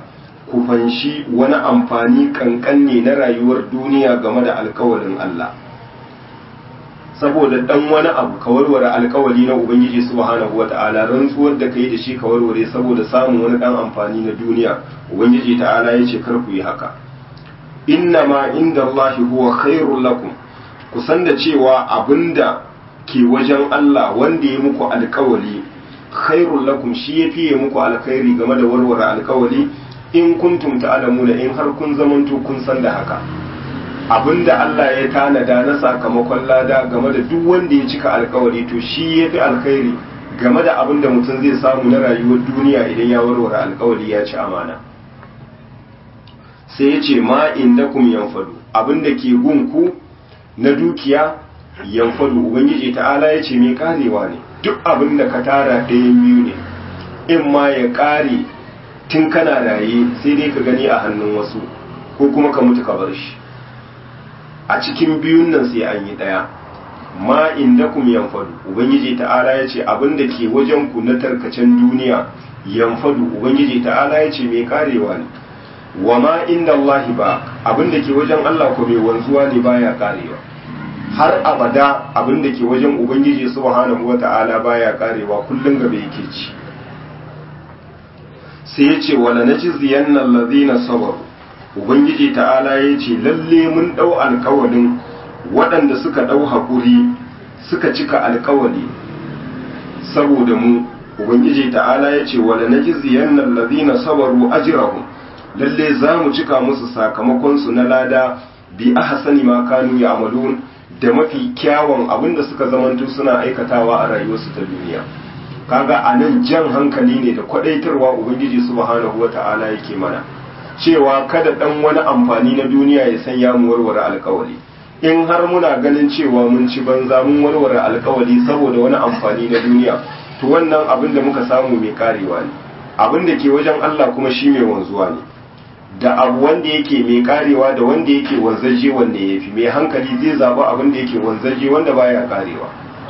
ku fanshi wani amfani kankanne na rayuwar duniya game da alkawalin Allah saboda dan wani abu ka warware alkawali na ubangiji subhanahu wata'ala rantsuwar da kai da shi ka warware saboda samun wani dan amfani na duniya ubangiji ta'ala ya ce kar ku yi haka inna ma inda Allah huwa khairul lakum ku san da cewa abinda ke wajen Allah wanda ya muku alkawali khairul lakum shi ya fiye muku alkhairi game da warware alkawali in kuntum ta'lamuna in har kun zamanto kun san da haka abinda Allah ya tanada na sakamakon lada game da duk wanda ya cika alkawari to shi ya fi alkhairi game da abinda mutum zai samu na rayuwar duniya idan ya warware alkawari ya ci amana sai ya ce ma inda kum yanfadu abinda ke gunku na dukiya yanfadu ubangiji ta'ala ya ce mai karewa ne duk abinda ka tara ɗayan biyu ne in ma ya kare tun kana raye sai dai ka gani a hannun wasu ko kuma ka mutu ka bar shi a cikin biyun nan sai an yi ɗaya ma indakum yanfadu ubangiji ta'ala ya ce abin da ke wajen ku na tarkacen duniya yanfadu ubangiji ta'ala ya ce mai karewa ne wa ma inda Allahi ba abin da ke wajen Allah ko mai wanzuwa ne baya karewa har abada abin da ke wajen ubangiji subhanahu wata'ala baya karewa kullum gaba yake ci sai ya ce wala najziyanna allazina sabaru ubangiji ta'ala ya ce lalle mun ɗau alkawalin waɗanda suka ɗau haƙuri suka cika alkawali saboda mu ubangiji ta'ala ya ce wala na jiziyan nan lazina sabaru ajirahum lalle za mu cika musu sakamakonsu na lada bi ahsani ma kanu ya amalun da mafi kyawun abinda suka zamanto suna aikatawa a rayuwarsu ta duniya kaga a nan jan hankali ne da kwadaitarwa ubangiji subhanahu wata'ala yake mana cewa kada dan wani amfani na duniya ya sanya mu warware alkawali in har muna ganin cewa mun ci banza mun warware alkawali saboda wani amfani na duniya to wannan abin da muka samu mai karewa ne abin da ke wajen Allah kuma shi mai wanzuwa ne da abu wanda yake mai karewa da wanda yake wanzaje wanda ya fi mai hankali zai zaba abin da yake wanzaje wanda baya karewa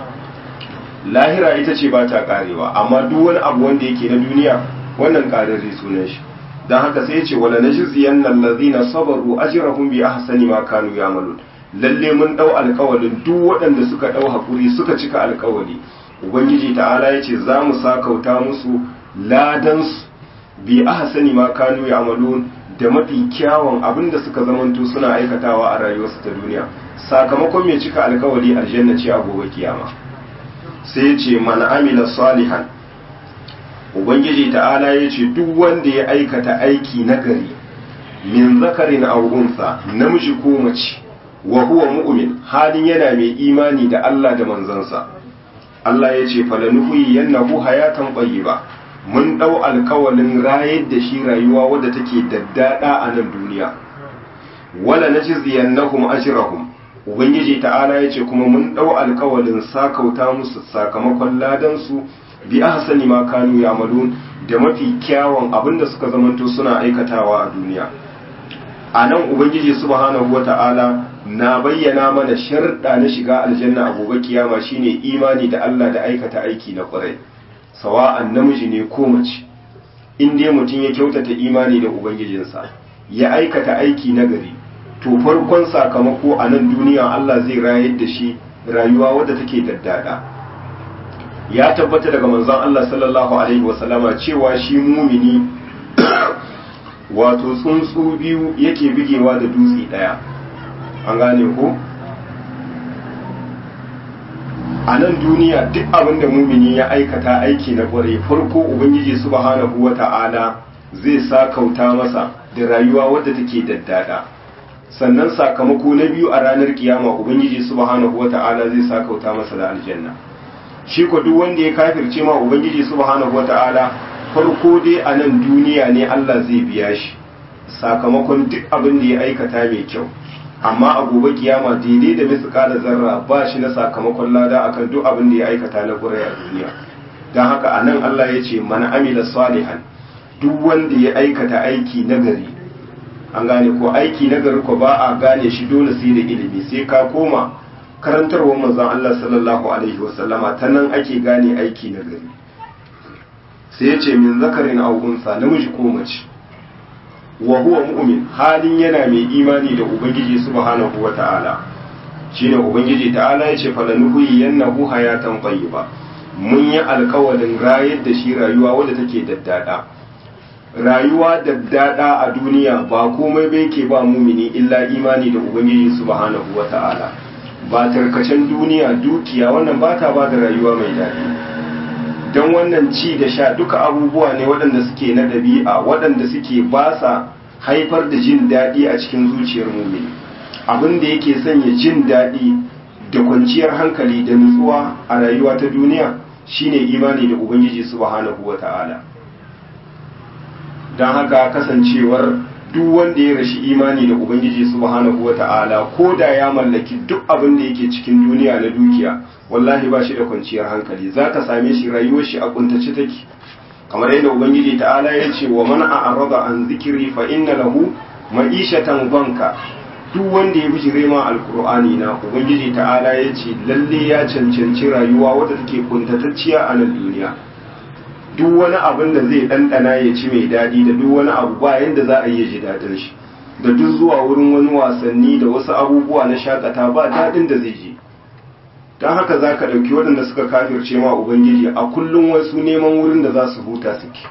lahira ita ce ba ta karewa amma duk wani abu wanda yake na duniya wannan kararre sunan shi don haka sai ce wala najziyan allazina sabaru ajrahum bi ahsani ma kanu ya'malun lalle mun dau alkawalin duk waɗanda suka dau hakuri suka cika alkawali ubangiji ta'ala yace za mu sakauta musu ladan bi ahsani ma kanu ya'malun da mafi kyawun abinda suka zamanto suna aikatawa a rayuwarsu ta duniya sakamakon mai cika alkawali aljanna ce a gobe kiyama sai ce man amila salihan ubangiji ta'ala ya ce duk wanda ya aikata aiki nagari min zakarin aw unsa namiji ko mace wa huwa mu'min halin yana mai imani da Allah da manzansa Allah ya ce falanuhi yannahu hayatan ba. mun dau alkawalin rayar da shi rayuwa wadda take daddada a nan duniya wala najziyannahum ajrahum ubangiji ta'ala ya ce kuma mun dau alkawalin sakauta musu sakamakon ladan su bi ahsani ma kanu ya'malun da mafi kyawun abinda suka zamanto suna aikatawa a duniya a nan ubangiji subhanahu wata'ala na bayyana mana sharɗa na shiga aljanna a gobe kiyama shine imani da Allah da aikata aiki na ƙwarai sawa'an namiji ne ko mace in dai mutum ya kyautata imani da ubangijinsa ya aikata aiki na gari to farkon sakamako a nan duniya Allah zai rayar da shi rayuwa wadda take daddada ya tabbata daga manzon Allah sallallahu alaihi wasallama cewa shi mumini wato tsuntsu biyu yake bigewa da dutse daya an gane ko a nan duniya duk abin da mumini ya aikata aiki na kware farko ubangiji subhanahu wata'ala zai sakauta masa da rayuwa wadda take daddada sannan sakamako na biyu a ranar kiyama ubangiji subhanahu wata'ala zai sakauta masa da aljanna shi ko duk wanda ya kafirce ma ubangiji subhanahu wata'ala farko dai a nan duniya ne Allah zai biya shi sakamakon duk abin da ya aikata mai kyau amma a gobe kiyama daidai da misika da zarra ba shi na sakamakon lada akan duk abin da ya aikata na ƙurai a duniya don haka a nan Allah ya ce mana amila salihan duk wanda ya aikata aiki nagari an gane ko aiki nagari ko ba a gane shi dole sai da ilimi sai ka koma karantarwar manzon Allah sallallahu alaihi wasallama ta nan ake gane aiki nagari sai ya ce min zakarin aw unsa namiji ko mace wa huwa mu'min halin yana mai imani da ubangiji subhanahu wata'ala shine ubangiji ta'ala yace falanuhu yannahu hayatan tayyiba mun yi alkawalin rayar da shi rayuwa wadda take daddada rayuwa daddada a duniya ba komai bai ke ba mumini illa imani da ubangiji subhanahu wata'ala ba tarkacen duniya dukiya wannan ba ta ba da rayuwa mai daɗi don wannan ci da sha duka abubuwa ne waɗanda suke na ɗabi'a waɗanda suke ba sa haifar da jin daɗi a cikin zuciyar mumini abin da yake sanya jin daɗi da kwanciyar hankali da nutsuwa a rayuwa ta duniya shine imani da ubangiji subhanahu wata'ala don haka kasancewar duk wanda ya rashi imani da ubangiji subhanahu wata'ala ko da ya mallaki duk abin da yake cikin duniya na dukiya wallahi ba shi da kwanciyar hankali za ka same shi rayuwar shi a kuntace take kamar yadda ubangiji ta'ala ya ce wa man a'rada an zikiri fa inna lahu ma'ishatan banka duk wanda ya bijire ma alkur'ani na ubangiji ta'ala ya ce lalle ya cancanci rayuwa wadda take kuntatacciya a nan duniya duk wani abin da zai ɗanɗana ya ci mai daɗi da duk wani abu ba yadda za a yi ji daɗin shi da duk zuwa wurin wani wasanni da wasu abubuwa na shakata ba daɗin da zai ji don haka za ka ɗauki waɗanda suka kafirce ma ubangiji a kullum wasu neman wurin da za su huta suke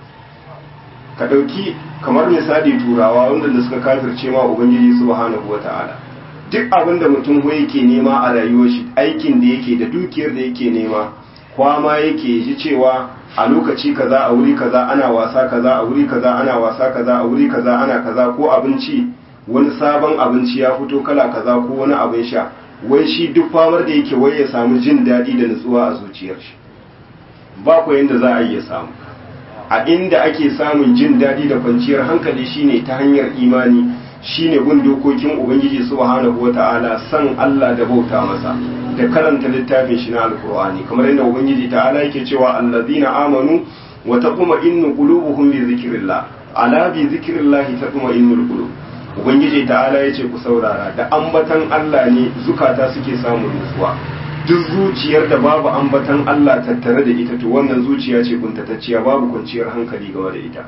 ka ɗauki kamar misali turawa wanda suka kafirce ma ubangiji subhanahu wa ta'ala duk abin da mutum yake nema a rayuwar shi aikin da yake da dukiyar da yake nema kwama yake ji cewa a lokaci kaza a wuri kaza ana wasa kaza a wuri kaza ana wasa kaza a wuri kaza ana kaza ko abinci wani sabon abinci ya fito kala kaza ko wani abin sha wai shi duk famar da yake wai ya samu jin daɗi da nutsuwa a zuciyar shi ba ku yanda za a iya samu a inda ake samun jin daɗi da kwanciyar hankali shine ta hanyar imani shine bin dokokin ubangiji subhanahu wata'ala san Allah da bauta masa da karanta littafin shi na alkur'ani kamar yadda ubangiji ta'ala yake cewa allazina amanu wa taquma innu qulubuhum bi zikrillah ala bi zikrillah taquma innul qulub ubangiji ta'ala yace ku saurara da ambatan Allah ne zukata suke samun nutsuwa duk zuciyar da babu ambatan Allah tattare da ita to wannan zuciya ce kuntatacciya babu kwanciyar hankali game da ita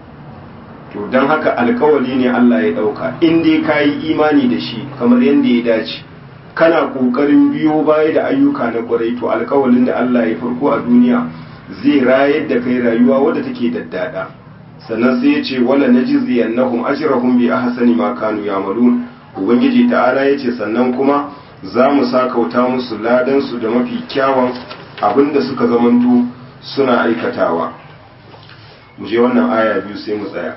to don haka alkawali ne Allah ya dauka in dai kayi imani da shi kamar yadda ya dace kana kokarin biyo baya da ayyuka na kwarai to alkawalin da Allah ya farko a duniya zai rayar da kai rayuwa wadda take daddada sannan sai ya ce wala najziyannahum ajrahum bi ahsani ma kanu ya'malun ubangiji ta'ala ya ce sannan kuma za mu sakauta musu ladan su da mafi kyawun abinda suka zamanto suna aikatawa mu je wannan aya biyu sai mu tsaya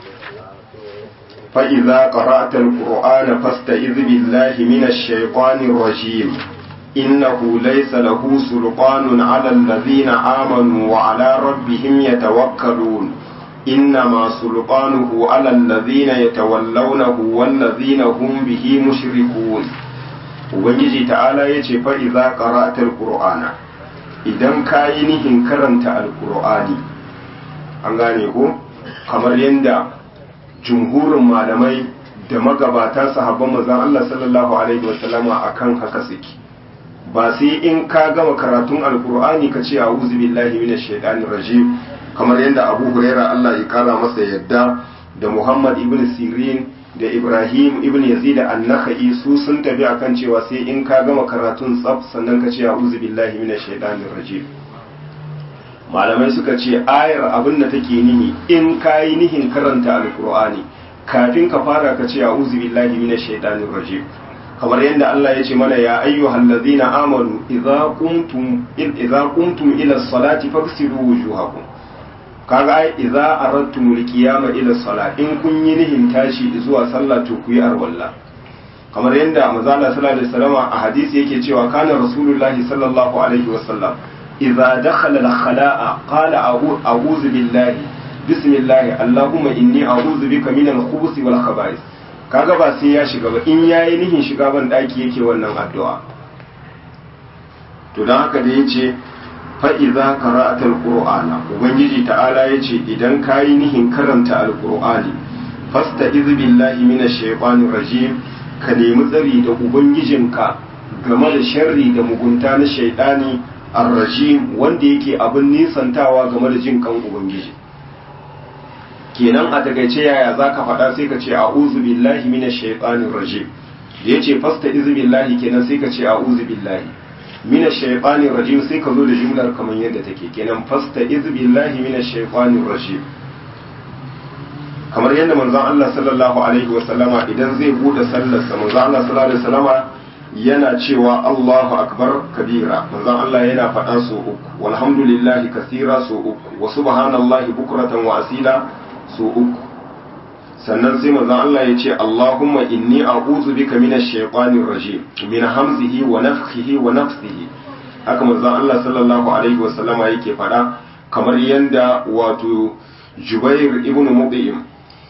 فإذا قرأت القرآن فاستئذ بالله من الشيطان الرجيم إنه ليس له سلطان على الذين آمنوا وعلى ربهم يتوكلون إنما سلطانه على الذين يتولونه والذين هم به مشركون Ubangiji ta'ala ya ce fa'iza ƙara'atar ƙur'ana idan ka yi nihin karanta alƙur'ani an gane ko kamar yadda jumhurin malamai da magabata sahabban manzon Allah sallallahu alaihi wasallama akan haka suke ba sai in ka gama karatun alkur'ani ka ce a'udhu billahi minash shaitanir rajim kamar yadda Abu Huraira Allah ya kara masa yadda da Muhammad ibn Sirin da Ibrahim ibn Yazid an-Nakhai su sun tafi akan cewa sai in ka gama karatun tsaf sannan ka ce a'udhu billahi minash shaitanir rajim malamai suka ce ayar abin da take nihi in ka yi nihin karanta alkur'ani kafin ka fara ka ce a'udhu billahi minash shaitanir rajim kamar yadda Allah ya ce mana ya ayyuhal ladzina amanu idza qumtum idza qumtum ila salati faghsilu wujuhakum kaga ai idza aradtum alqiyama ila salat in kun yi nihin tashi zuwa sallah to ku yi arwalla kamar yadda manzo Allah sallallahu alaihi wasallam a hadisi yake cewa kana rasulullahi sallallahu alaihi wasallam إذا دخل الخلاء قال أعوذ بالله بسم الله اللهم إني أعوذ بك من الخبث والخبائث kaga ba sai ya shiga ba in yayi nihin shiga ban daki yake wannan addu'a to dan haka da yace fa idza qara'ata alqur'ana ubangiji ta'ala yace idan kayi nihin karanta alqur'ani fasta'iz billahi minash shaitanir rajim ka nemi tsari da ubangijinka game da sharri da mugunta na shaidani arrajim wanda yake abin nisantawa game da jin kan ubangiji kenan a takaice yaya zaka faɗa sai ka ce a'udhu billahi minash shaitanir rajim da yace fasta izu billahi kenan sai ka ce a'udhu billahi minash shaitanir rajim sai ka zo da jumlar kamar yadda take kenan fasta izu billahi minash shaitanir rajim kamar yadda manzon Allah sallallahu alaihi wasallama idan zai bude sallarsa manzon Allah sallallahu alaihi wasallama yana cewa Allahu akbar kabira manzon Allah yana faɗa so uku walhamdulillahi kasira so uku wa subhanallahi bukratan wa asila so uku sannan sai manzon Allah ya ce Allahumma inni a'udhu bika minash shaitanir rajim min hamzihi wa nafthihi wa nafsihi haka manzon Allah sallallahu alaihi wasallama yake faɗa kamar yanda wato Jubair ibn Mut'im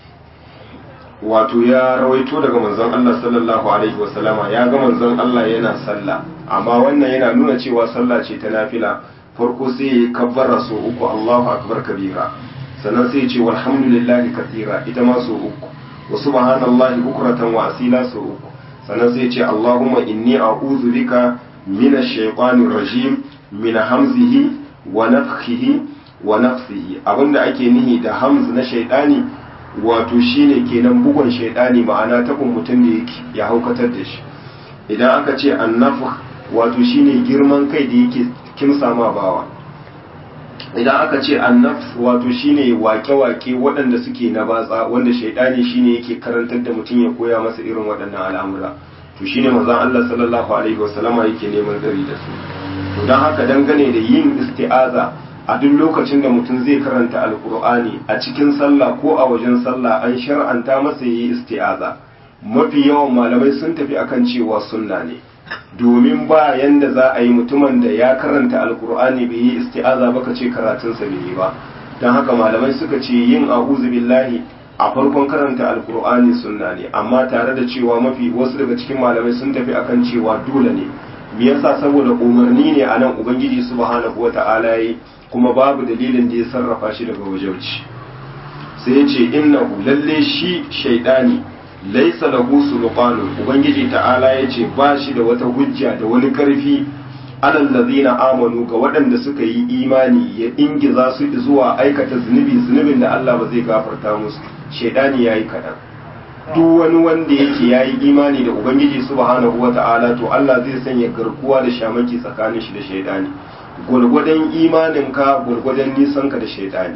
wato ya rawaito daga manzon Allah sallallahu alaihi wasallama ya ga manzon Allah yana sallah amma wannan yana nuna cewa sallah ce ta nafila farko sai ya kabbara so uku Allahu akbar kabira sannan sai ya ce walhamdulillahi kathira ita ma so uku wa subhanallahi bukratan wa asila so uku sannan sai ya ce Allahumma inni a'udhu bika minash shaitanir rajim min hamzihi wa nafthihi wa nafsihi abinda ake nihi da hamz na shaidani wato shine kenan bugun shaidani ma'ana tabin mutum da yake ya haukatar da shi idan aka ce annafh wato shine girman kai da yake kimsa ma bawa idan aka ce annafs wato shine wake-wake waɗanda suke na batsa wanda shaidani shine yake karantar da mutum ya koya masa irin waɗannan al'amura to shine manzon Allah sallallahu alaihi wasallama yake neman gari da su to don haka dangane da yin isti'aza a duk lokacin da mutum zai karanta alkur'ani a cikin sallah ko a wajen sallah an shar'anta masa yi isti'aza mafi yawan malamai sun tafi akan cewa sunna ne domin ba yanda za a yi mutumin da ya karanta alkur'ani bai yi isti'aza ba ka ce karatunsa bai yi ba don haka malamai suka ce yin a'udhu billahi a farkon karanta alkur'ani sunna ne amma tare da cewa mafi wasu daga cikin malamai sun tafi akan cewa dole ne me yasa saboda umarni ne a nan ubangiji subhanahu wata'ala yi kuma babu dalilin da ya sarrafa shi daga wajauci sai ya ce innahu lalle shi shaidani laisa lahu sulqanun ubangiji ta'ala ya ce ba shi da wata hujja da wani karfi alal ladina amanu ga waɗanda suka yi imani ya ingiza su zuwa aikata zunubi zunubin da Allah ba zai gafarta musu shaidani yayi kaɗan duk wani wanda yake yayi imani da ubangiji subhanahu wata'ala to Allah zai sanya garkuwa da shamaki tsakanin shi da shaidani gwargwadon imaninka gwargwadon nisanka da shaidani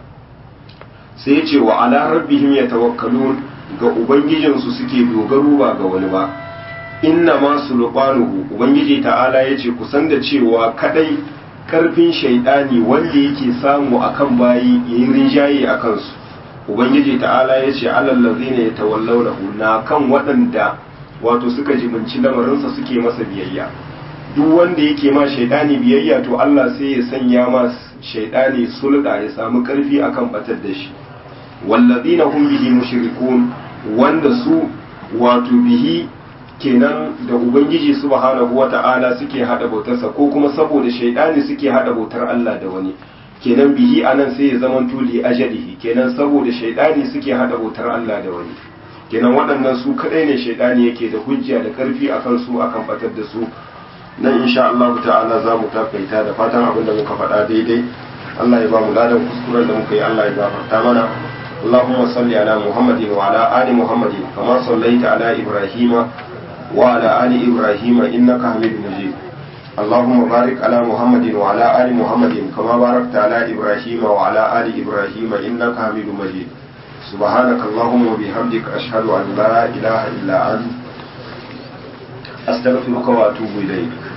sai ya ce wa ala rabbihim yatawakkalun ga ubangijinsu suke dogaro ba ga wani ba inna ma sulqanuhu ubangiji ta'ala yace kusan da cewa kadai karfin shaidani wanda yake samu akan bayi yayin rinjaye akan su ubangiji ta'ala yace alal ladzina yatawallawnahu na kan waɗanda wato suka jibinci lamarinsa suke masa biyayya duk wanda yake ma shaidani biyayya to Allah sai ya sanya ma shaidani sulda ya samu karfi akan batar da shi wallazina hum bihi mushrikun wanda su wato bihi kenan da ubangiji subhanahu wata'ala suke hada bautarsa ko kuma saboda shaidani suke hada bautar Allah da wani kenan bihi anan sai ya zama tuli ajalihi kenan saboda shaidani suke hada bautar Allah da wani kenan waɗannan su kadai ne shaidani yake da hujja da karfi akan su akan batar da su nan insha Allah ta'ala za mu takaita da fatan abin da muka faɗa daidai Allah ya ba mu ladan kuskuren da muka yi Allah ya gafarta mana اللهم صل على محمد وعلى آل محمد كما صليت على إبراهيم وعلى آل إبراهيم إنك حميد مجيد اللهم بارك على محمد وعلى آل محمد كما باركت على إبراهيم وعلى آل إبراهيم إنك حميد مجيد سبحانك اللهم وبحمدك أشهد أن لا إله إلا أنت أستغفرك وأتوب إليك